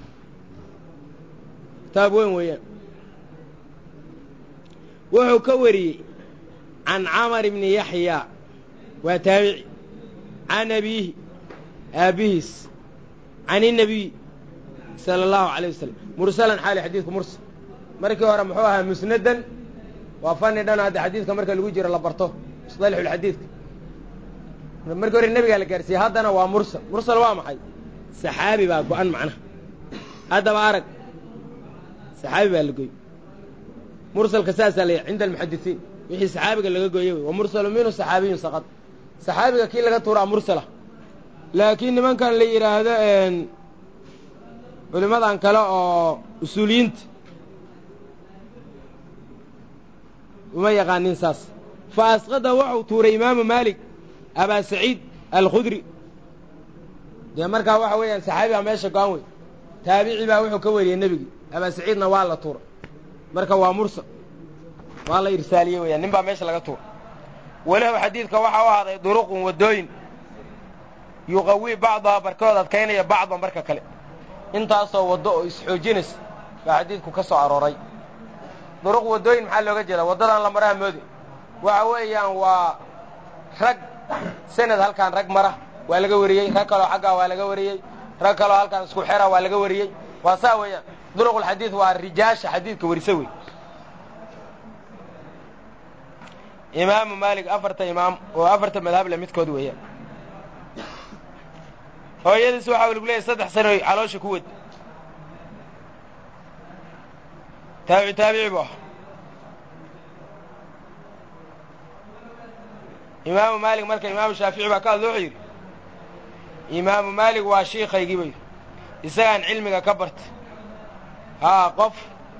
kitaab weyn weeyaan wuxuu ka wariyey can camar ibni yaxya waa taabici can abiihi aabbihiis can inabiy sala allahu calay wasalam mursalan xaali xadiidku mursal markii hore muxuu ahaa musnadan waa fani dhan hadda xadiidka marka lagu jiro la barto musطalixulxadiidka markii hore nebigaa la gaarsiiyey haddana waa mursal mursal waa maxay saxaabi baa go-an macnaha haddaba arag saxaabi baa la goy mursalka saasaa la cinda almuxadisiin wixii saxaabiga laga gooyey wey wa mursalu minhu saxaabiyun saqad saxaabiga kii laga tuuraa mursala laakiin nimankan la yidhaahdo culimadan kale oo usuuliyiinta uma yaqaanin saas fa asqada wuxuu tuuray imaamu maalik abaa saciid alkhudri dee markaa waxa weeyaan saxaabi baa meesha go-an wey taabici baa wuxuu ka wariyey nebigii abaa saciidna waa la tuuray marka waa mursal waa la irsaaliyey weyaan nin baa meesha laga tuuray weliba xadiidka waxaa u ahaaday duruqun waddooyin yuqawii bacdaha barkood adkaynaya bacdan barka kale intaasoo waddo oo isxoojinaysa baa xadiidku ka soo arooray duruq waddooyin maxaa looga jeedaa waddadan la maraha moodi waxa weeyaan waa rag sanad halkaan rag mara waa laga wariyey rag kaloo xaggaa waa laga wariyey rag kaloo halkaan isku xera waa laga wariyey waa saa weeyaan duruqulxadiid waa rijaasha xadiidka warisa wey imaamu maalik afarta imaam oo afarta madhable midkood weeyaan hooyadiis waxaa lagu leeyahy saddex sanoy caloosha ku wad taabici taabici bu ah imaamu maalik marka imaamu shaafici baa ka hadlo wuxuu yidhi imaamu maalik waa shiikaygii ba yidhi isagaan cilmiga ka barta haa qof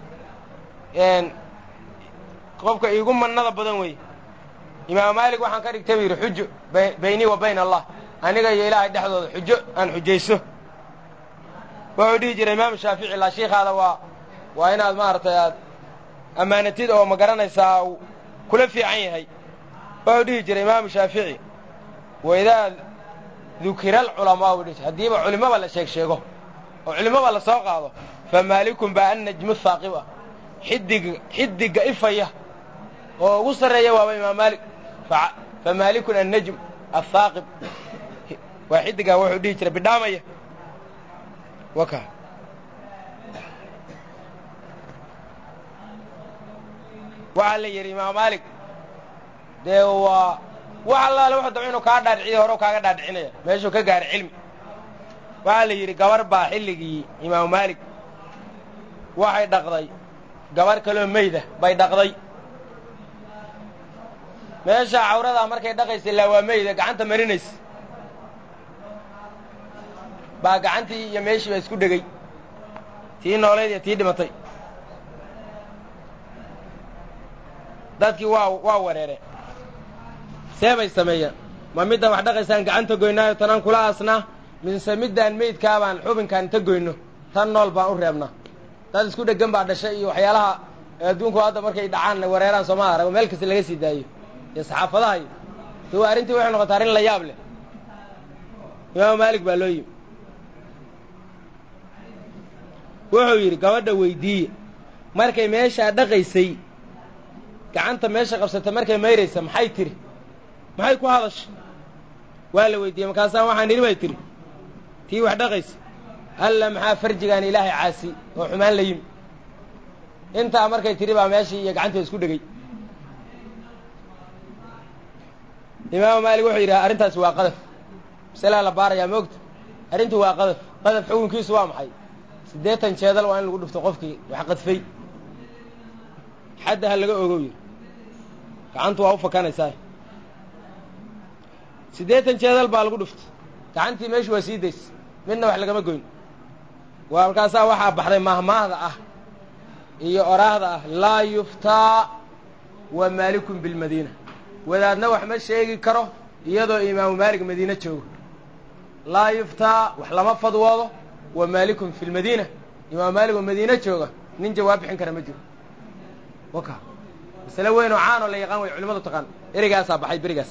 qofka iigu mannada badan weeye imaamu maalik waxaan ka dhigtay bu yidhi xujo baynii wa bayna allah aniga iyo ilaahay dhexdooda xujo aan xujayso wuxuu dhihi jiray imaamu shaafici laa shiikaada waa waa inaad maaragtay aad ammaanatid oo ma garanaysaa uu kula fiican yahay wuxuu dhihi jiray imaamu shaafici waidaa dukira alculamaa u dhihi jir haddiiba culimaba la sheeg sheego oo culimaba la soo qaado fa maalikun baa annajmu haaqib ah xidig xidigga ifaya oo ugu sarreeya waaba imaam maalik fa maalikun annajm athaaqib waa xidigaa wuxuu dhihi jiray bidhaamaya waka waxaa la yidhi imaam maalik dee waa wax allaale wuxuu daba inuu kaa dhaadhiciyo hore kaaga dhaadhicinaya meeshuu ka gaaray cilmi waxaa la yidhi gabar baa xilligii imaamu maalik waxay dhaqday gabar kaloo meyda bay dhaqday meesha cawradaa markay dhaqaysa ilaa waa meyda gacanta marinaysa baa gacantii iyo meeshii baa isku dhegay tii nooleed iyo tii dhimatay dadkii waa waa wareereen see bay sameeyeen ma middan wax dhaqaysaan gacanta goynaayo tanaan kula aasnaa mise middaan meydkaabaan xubinkaan inta goyno tan nool baan u reebnaa dad isku dheggan baa dhashay iyo waxyaalaha adduunku hadda markay dhacaan wareeraan sooma arag meel kasta laga sii daayo iyo saxaafadaha iyo de waa arrintii waxay noqotay arrin la yaab leh imaamu maalik baa loo yimi wuxuu yidhi gabadha weydiiye markay meeshaa dhaqaysay gacanta meesha qabsatay markay mayraysa maxay tiri maxay ku hadashay waa la weydiiyey markaasaan waxaan idhi bay tihi tii wax dhaqaysa alla maxaa farjigaan ilaahay caasi oo xumaan la yimi intaa markay tidhi baa meeshii iyo gacantii isku dhegay imaamu maalik wuxuu yidhaha arrintaasi waa qadaf masalaa la baarayaa ma ogta arrintu waa qadaf qadaf xukunkiisu waa maxay siddeetan jeedal waa in lagu dhufto qofkii wax qadfay xadda ha laga ogow yidhi gacantu waa u fakanaysaa siddeetan jeedal baa lagu dhuftay gacantii meeshu waa sii days midna wax lagama goyn waa markaasaa waxaa baxday mahmaahda ah iyo oraahda ah laa yuftaa wa maalikun bilmadiina wadaadna wax ma sheegi karo iyadoo imaamu maalik madiine joogo laa yuftaa wax lama fadwoodo wa maalikun fi lmadiina imaamu maalik oo madiine jooga nin jawaab bixin kara ma jiro waka masale weyn oo caanoo la yaqaan way culimadu taqaan erigaasaa baxay berigaas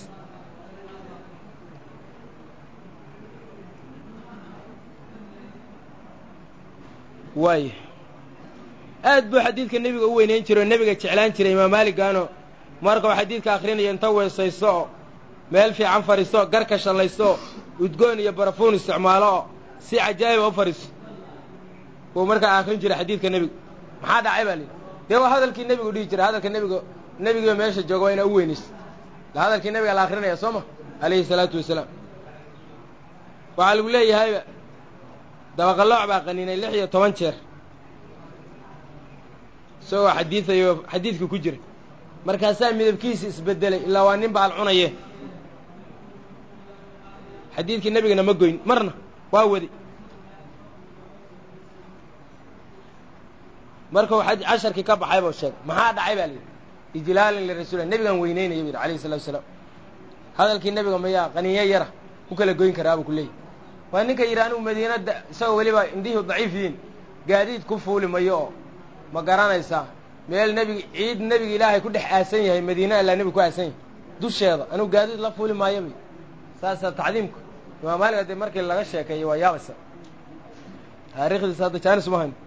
waaya aad buu xadiidka nebiga u weynayn jiray oo nebiga jeclaan jiray imaam maaligaano markuu xadiidka akhrinayo inta weesaysto oo meel fiican fadhiisto oo garka shallaysto oo udgoon iyo barafuun isticmaalo oo si cajaa'iba u fadhiiso wuu markaa akhrin jiray xadiidka nebiga maxaa dhacay baa layidhi dee waa hadalkii nebigu dhihi jiray hadalka nebiga nebigiiba meesha jooga waa inaa u weynayso la hadalkii nebiga la akrinaya soo ma alayhi salaatu wasalaam waxaa lagu leeyahayba dabaqalooc baa qaniinay lix iyo toban jeer isagoo xadiidayo xadiidka ku jira markaasaa midabkiisi isbedelay ilaa waa nin baal cunaye xadiidkii nebigana ma goyn marna waa wadi markuu casharkii ka baxay buu sheegay maxaa dhacay baa layidhi ijlaalan lirasuulilah nebigaan weyneynaya bu yidhi alayhi salatu wasalaam hadalkii nebiga mayaa qaniinyo yara ku kala goyn karaa buu ku leeyahy waa ninka yidhi anigu madiinada isagoo weliba indhihi daciif yihiin gaadiid ku fuuli mayo oo ma garanaysaa meel nebigi ciid nebiga ilaahay ku dhex aasan yahay madiina allaa nebiga ku aasan yahay dusheeda anigu gaadiid la fuuli maayo bay saasaa tacdiimku imaam maalik haddii markii laga sheekeeyo waa yaabaysa taariikhdiisa hadda jaanis uma hayn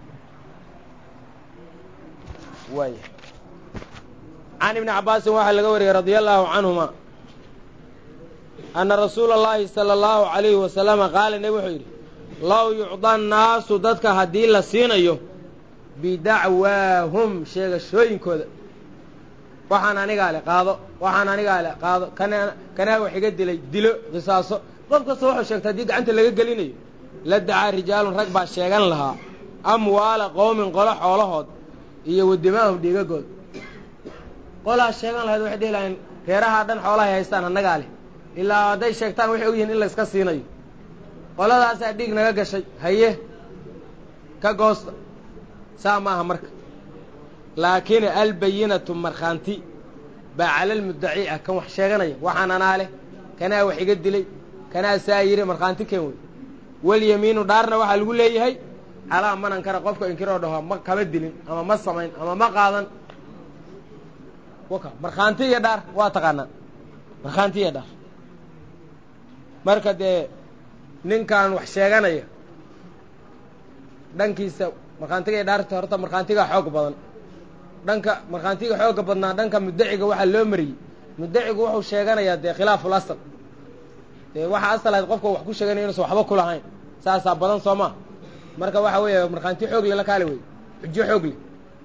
waaya can ibni cabbaasin waxaa laga wariyey radia allaahu canhuma anna rasuula اllaahi sala allahu calayhi wasalama qaala nebi wuxuu yidhi low yucda annaasu dadka haddii la siinayo bidacwaahum sheegashooyinkooda waxaan anigaa le qaado waxaan anigaa le qaado kana kanaa wax iga dilay dilo qisaaso qof kasta wuxuu sheegta haddii gacanta laga gelinayo la dacaa rijaalun rag baa sheegan lahaa amwaala qowmin qolo xoolahood iyo wadimaahum dhiigagood qolaa sheegan lahayd waxay dhihi lahayn reerahaa dhan xoolahay haystaan annagaa leh ilaa hadday sheegtaan waxay ogyihiin in layska siinayo qoladaasaa dhiig naga gashay haye ka goosta saa maaha marka laakiin albayinatu markhaanti baa calalmuddaci ah kan wax sheeganaya waxaan anaa leh kanaa wax iga dilay kanaa saa yidhi markhaanti keen wey walyamiinu dhaarna waxaa lagu leeyahay calaa man ankara qofka inkiroo dhaho ma kama dilin ama ma samayn ama ma qaadan waka markhaanti iyo dhaar waa taqaanaa markhaanti iyo dhaar marka dee ninkan wax sheeganaya dhankiisa markhaantiga iyo dhaarta horta markhaantigaa xoog badan dhanka markhaantiga xooga badnaa dhanka muddaciga waxaa loo mariyey muddacigu wuxuu sheeganayaa dee khilaaful asal dee waxaa asal ahayd qofka wax ku sheeganaya inuusan waxba ku lahayn saasaa badan soo maa marka waxa weeye markhaanti xoog le la kaali wey xujo xoog leh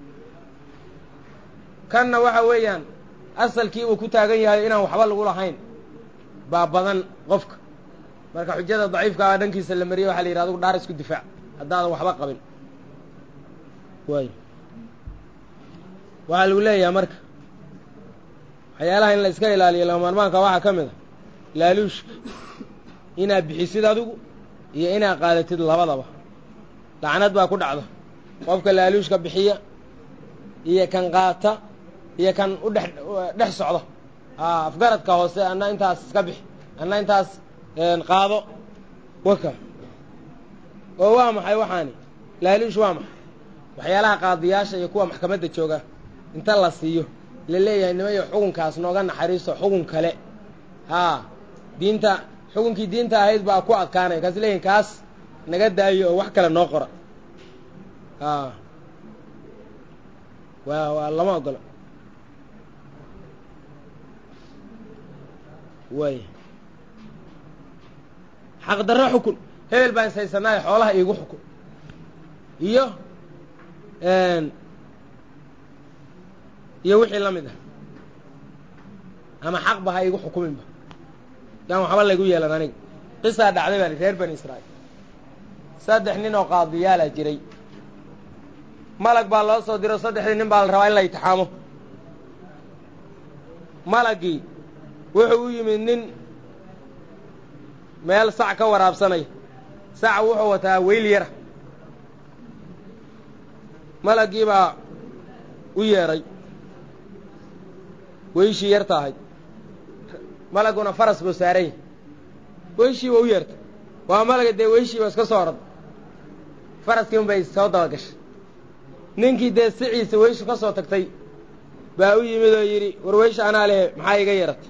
kanna waxa weeyaan asalkii uu ku taagan yahay inaan waxba lagu lahayn baa badan qofka marka xujada daciifkaa dhankiisa la mariyey waxa la yidhi adugu dhaar isku difaac haddaadan waxba qabin waay waxaa lagu leeyahay marka waxyaalaha in la iska ilaaliyo lama maarmaanka waxaa ka mid a laaluushka inaad bixisid adigu iyo inaad qaadatid labadaba lacnad baa ku dhacda qofka laaluushka bixiya iyo kan qaata iyo kan u dhex dhex socda afgaradka hoose anna intaas iska bixi anna intaas qaado waka oo waa maxay waxaani laaluush waa maxay waxyaalaha qaadiyaasha iyo kuwa maxkamadda jooga inta la siiyo la leeyahay nimayo xukunkaas nooga naxariisto xukun kale haa diinta xukunkii diinta ahayd baa ku adkaanaya kaas leeyihin kaas naga daayo oo wax kale noo qora haa waa waa lama ogolo way xaqdarro xukun hebel baan ishaysanaayo xoolaha iigu xukun iyo iyo wixii la mid ah ama xaqba ha iigu xukuminba yaan waxba laygu yeelan aniga qisaa dhacday baa reer bani israa'iil saddex nin oo qaadiyaalaa jiray malag baa loo soo diro saddexdii nin baa la rabaa in la itixaamo malagii wuxuu u yimid nin meel sac ka waraabsanaya sac wuxuu wataa weyl yara malagii baa u yeedhay weyshii yarta ahayd malaguna faras buu saaranya weyshii waa u yeertay waa malaga dee weyshiiba iska soo orada faraskii un bay soo dabagashay ninkii dee siciisa weyshu ka soo tagtay baa u yimid oo yidhi war weysha anaa lehe maxaa iga yeeratay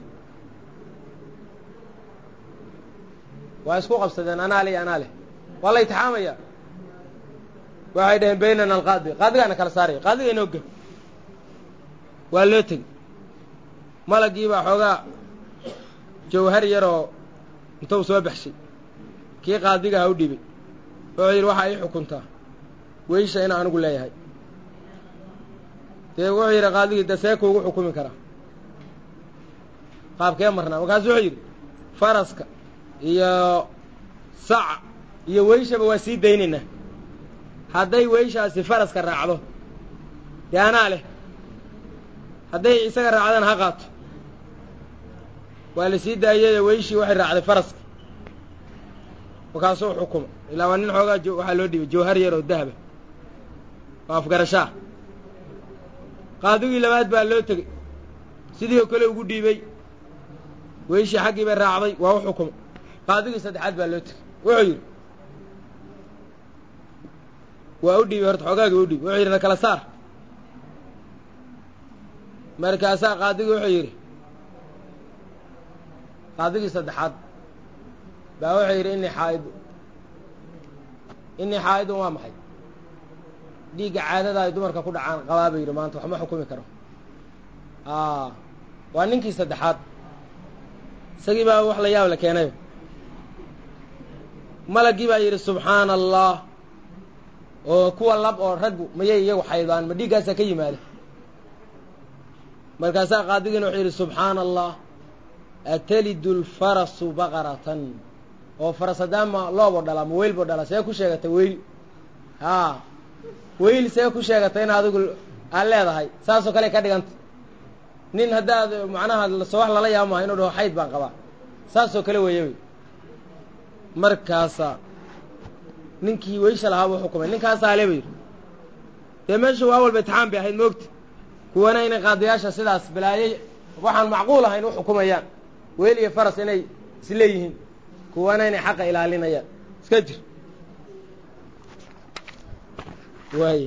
waa isku qabsadeen anaa leh anaa leh waa la itixaamaya waxay dhaheen baynana alqaadi qaadigaana kala saaraya qaadiga inoo gem waa loo tegey malagii baa xoogaa jawhar yaroo intuu soo baxshay kii qaadiga ha u dhibay wuxuu yidhi waxaa ii xukuntaa weysha in anigu leeyahay dee wuxuu yidhi qaadigii de see kuugu xukumi karaa qaabkee marnaa markaasu wuxuu yidhi faraska iyo saca iyo weyshaba waa sii daynaynaa hadday weyshaasi faraska raacdo dee anaa leh hadday isaga raacdana ha qaato waa la sii daayay weyshii waxay raacday faraska markaasuu xukuma ilaa waa nin xoogaa waxaa loo dhibay jawhar yar oo dahaba oo afgarashaa qaadigii labaad baa loo tegey sidii oo kale ugu dhiibey weyshii xaggii bay raacday waa u xukuma qaadigii saddexaad baa loo tegey wuxuu yidhi waa u dhiibay horta xoogaagii u dhiibay wuxuu yidhi na kala saar markaasaa qaadigii wuxuu yidhi qaadigii saddexaad baa wuxuu yidhi innii xaa'idu innii xaa'idun waa maxay dhiigga caadada ay dumarka ku dhacaan qabaa buu yidhi maanta waxma xukumi karo waa ninkii saddexaad isagii baa wax la yaab la keenayo malagii baa yidhi subxaana allah oo kuwa lab oo raggu mayay iyagu xaydaan ma dhiiggaasaa ka yimaada markaasaa qaadigiina wuxuu yidhi subxaana allah atalidu lfarasu baqaratan oo faras haddaama looboo dhalaa ma weyl boo dhalaa see ku sheegatay weyl haa weyl see ku sheegatay in adigu aad leedahay saasoo kale ka dhiganta nin haddaad macnaha so wax lala yaaba maha inuu dhaho xayd baan qabaa saasoo kale weeye wey markaasaa ninkii weysha lahaa buu xukumay ninkaasaa le ba yidhi dee meesha waa walba itixaam bay ahayd moogta kuwana inay qaadiyaasha sidaas balaayay waxaan macquul ahayn u xukumayaan weel iyo faras inay isleeyihiin kuwana inay xaqa ilaalinayaan iska jir waay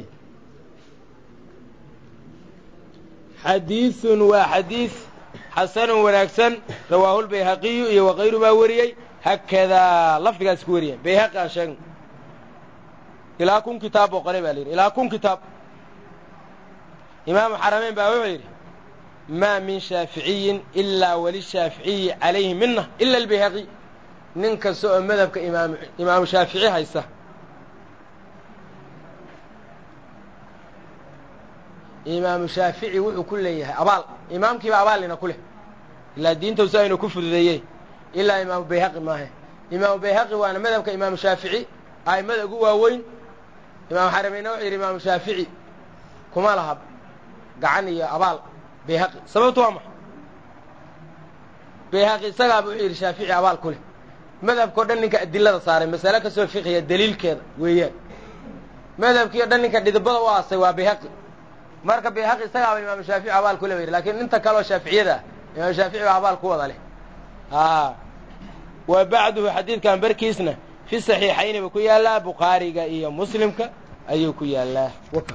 xadiiثun waa xadiiث xasanun wanaagsan rawaahu lbayhaqiyu iyo wakayru baa wariyey hakadaa lafdigaas ku wariyeen bayhaqi aan sheegno ilaa kun kitaab oo qole baa la yidhi ilaa kun kitaab imaamu xarameyn baa wuxuu yidhi maa min shaaficiyin ilaa walishaaficiyi calayhi mina ila albayhaqi nin kasta oo madhabka imaam imaamu shaafici haysta imaamu shaafici wuxuu ku leeyahay abaal imaamkiiba abaalina ku leh ilaa diintausi aynu ku fududeeyey ilaa imaamu bayhaqi maahe imaamu bayhaqi waana madhabka imaamu shaafici a'immada ugu waaweyn imaamu xarameyna wuxuu yidhi imaamu shaafici kuma laha gacan iyo abaal bayhaqi sababtu waa maxa bayhaqi isagaaba wuxuu yidhi shaafici abaal ku leh madhabkao dhan ninka adilada saaray masale kasoo fiqiya daliilkeeda weeyaan madhabkii o dhan ninka dhidibada u aasay waa bayhaqi marka bayhaqi isagaaba imaamu shaafici abaal ku le yidhi lakin inta kaleoo shaaficiyada ah imaamu shaafici baa abaal ku wada leh wa bacduhu xadiidkan barkiisna fi saxiixayni buu ku yaallaa bukhaariga iyo muslimka ayuu ku yaallaa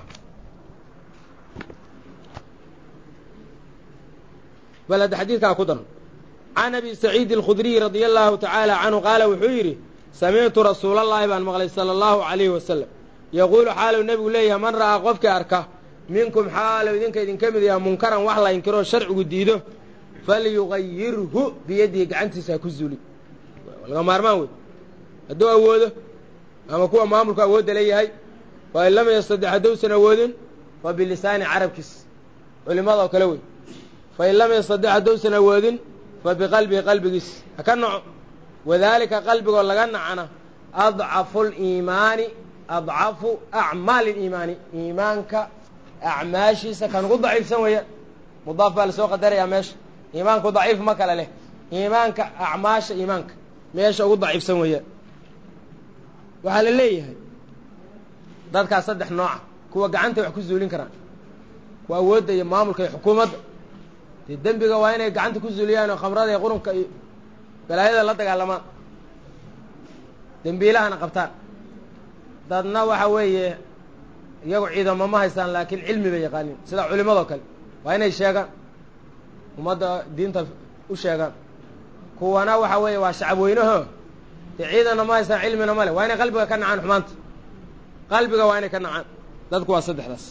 bal hadda xadiidkaa ku daran can abi saciidi alkhudriy radia allahu tacaala canhu qaala wuxuu yidhi samictu rasuulallaahi baan maqlay sala allahu calayhi wasalam yaquulu xaaluu nebigu leeyahay man ra'aa qofkii arka minkum xaalow idinka idinka mid yaha munkaran wax la inkiroo sharcigu diido falyugayirhu biyadihi gacantiisa ha ku zuuli laga maarmaan wey hadduu awoodo ama kuwa maamulku awoodda leeyahay fa in lam yastadix hadduusan awoodin fa bilisaani carabkiis culimadoo kale wey fa in lam yastadix hadduusan awoodin fa biqalbihi qalbigiis ha ka naco wadaalika qalbigoo laga nacana adcafu liimaani adcafu acmaali liimaani iimaanka acmaashiisa kan ugu daciifsan weeyaan mudaaf baa lasoo qadarayaa meesha iimaanku daciif ma kale leh iimaanka acmaasha iimaanka meesha ugu daciifsan weeyaan waxaa la leeyahay dadkaas saddex nooca kuwa gacantay wax ku zuulin karaan kuwa awoodda iyo maamulka iyo xukuumadda dee dembiga waa inay gacanta ku zuuliyaan oo khamrada iyo qurunka iyo balaayada la dagaalamaan dembiilahana qabtaan dadna waxa weeye iyagu ciidamo ma haystaan laakiin cilmi bay yaqaaniin sida culimadoo kale waa inay sheegaan ummadda diinta u sheegaan kuwana waxa weeye waa shacab weynaho dee ciidanna ma haystaan cilmina ma leh waa inay qalbiga ka nacaan xumaanta qalbiga waa inay ka nacaan dadku waa saddexdaas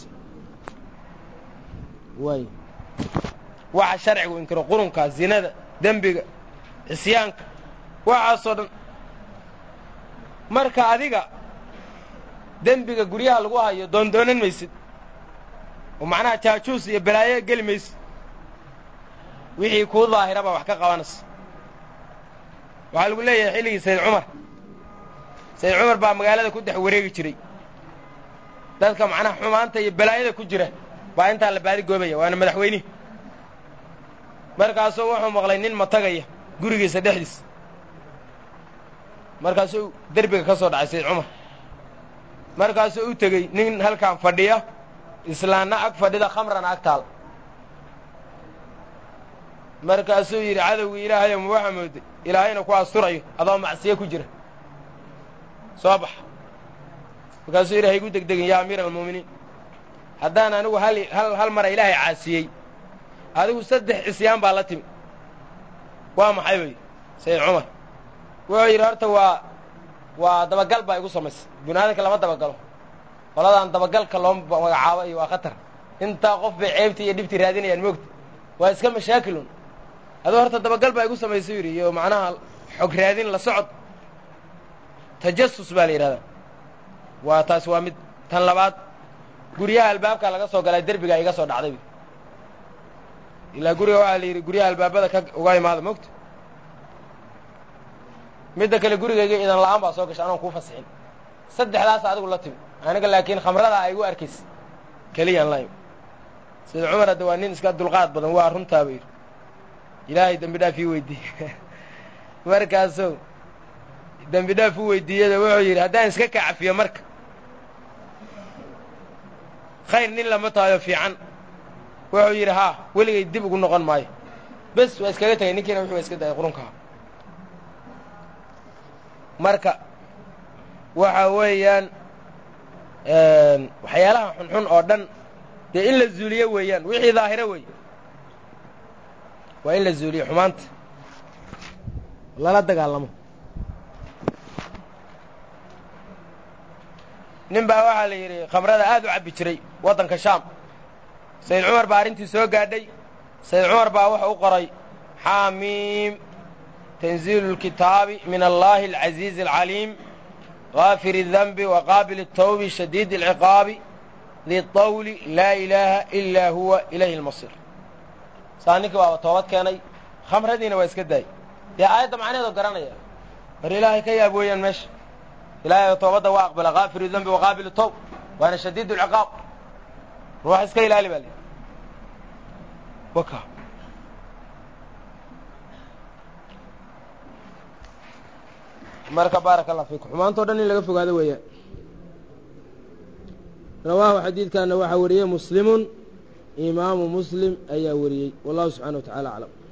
way waxa sharcigu inkiro qurunka zinada dembiga cisyaanka waxaasoo dhan marka adiga dembiga guryaha lagu hayo doondoonan maysid oo macnaha jaajuus iyo balaayo geli maysid wixii kuu daahiraba wax ka qabanaysa waxaa lagu leeyahay xilligii sayd cumar sayd cumar baa magaalada ku dhex wareegi jiray dadka macnaha xumaanta iyo balaayada ku jira baa intaa la baadi goobaya waana madaxweynihi markaasuu wuxuu maqlay nin matagaya gurigiisa dhexdiisa markaasuu derbiga ka soo dhacay sayd cumar markaasuu u tegey nin halkan fadhiya islaanna ag fadhida khamrana ag taal markaasuu yidhi cadowgii ilaahayo ma waxa mooday ilaahayna ku asturayo adoo macsiye ku jira soo bax markaasuu yidhi haygu degdegin yaa amiira almu'miniin haddaan anigu hal hal hal mara ilaahay caasiyey adigu saddex cisyaan baa la timi waa maxay wey sayid cumar wuxuu yidhi horta waa waa dabagal baa igu samaysay bini aadamka lama dabagalo qoladaan dabagalka loo magacaabo iyo waa khatar intaa qof bay ceebtii iyo dhibtii raadinayaan moogta waa iska mashaakilun aduu horta dabagal baa igu samaysay yidhi iyo macnaha xog raadin la socod tajasus baa la yidhahdaa waa taas waa mid tan labaad guryaha albaabka laga soo galay derbigaa iga soo dhacday ilaa guriga waxaa la yidhi guryaha albaabada ka uga imaada mogta midda kale gurigayga idan la'aan baa soo gashay anoon kuu fasixin saddexdaas adigu la timi aniga laakiin khamrada ay igu arkaysa keliyaan la imi sida cumar hadda waa nin iska dulqaad badan waa runtaaba yidhi ilaahay dembi dhaaf ii weydiiye markaasuu dembi dhaaf u weydiiyada wuxuu yidhi haddaan iska kacafiyo marka khayr nin lama tahayo fiican wuxuu yidhi haa weligay dib ugu noqon maayo bes waa iskaga tegay ninkiina wuxuu iska dayay qurunkaha marka waxa weeyaan waxyaalaha xunxun oo dhan dee in la zuuliyo weeyaan wixii daahiro wey waa in la zuuliyo xumaanta lala dagaalamo nin baa waxaa la yidhi khamrada aad u cabbi jiray waddanka shaam sayid cumar baa arrintii soo gaadhay sayid cumar baa wuxuu u qoray xaamiim tanziilu اlkitaabi min allahi alcaziizi alcaliim غاafir الdنب وqاabil التوب شhadيid العقاaب di طawل laa إilaaha إilaa huwa ilayhi الmaصيr saa ninkii waaba toobad keenay khamradiina waa iska daayey dee aayadda macnaheedo garanaya bar ilaahay ka yaab weeyaan meesha ilaahay toobadda waa aqbala غaafir الdنbi وqaabil التوb waana shadيid العقاab ruux iska ilaali baa l marka baaraka allah fiikum xumaantao dhan in laga fogaado weeyaan rawaahu xadiidkana waxaa wariyey muslimun imaamu muslim ayaa wariyey wallahu subxana wa tacala aclam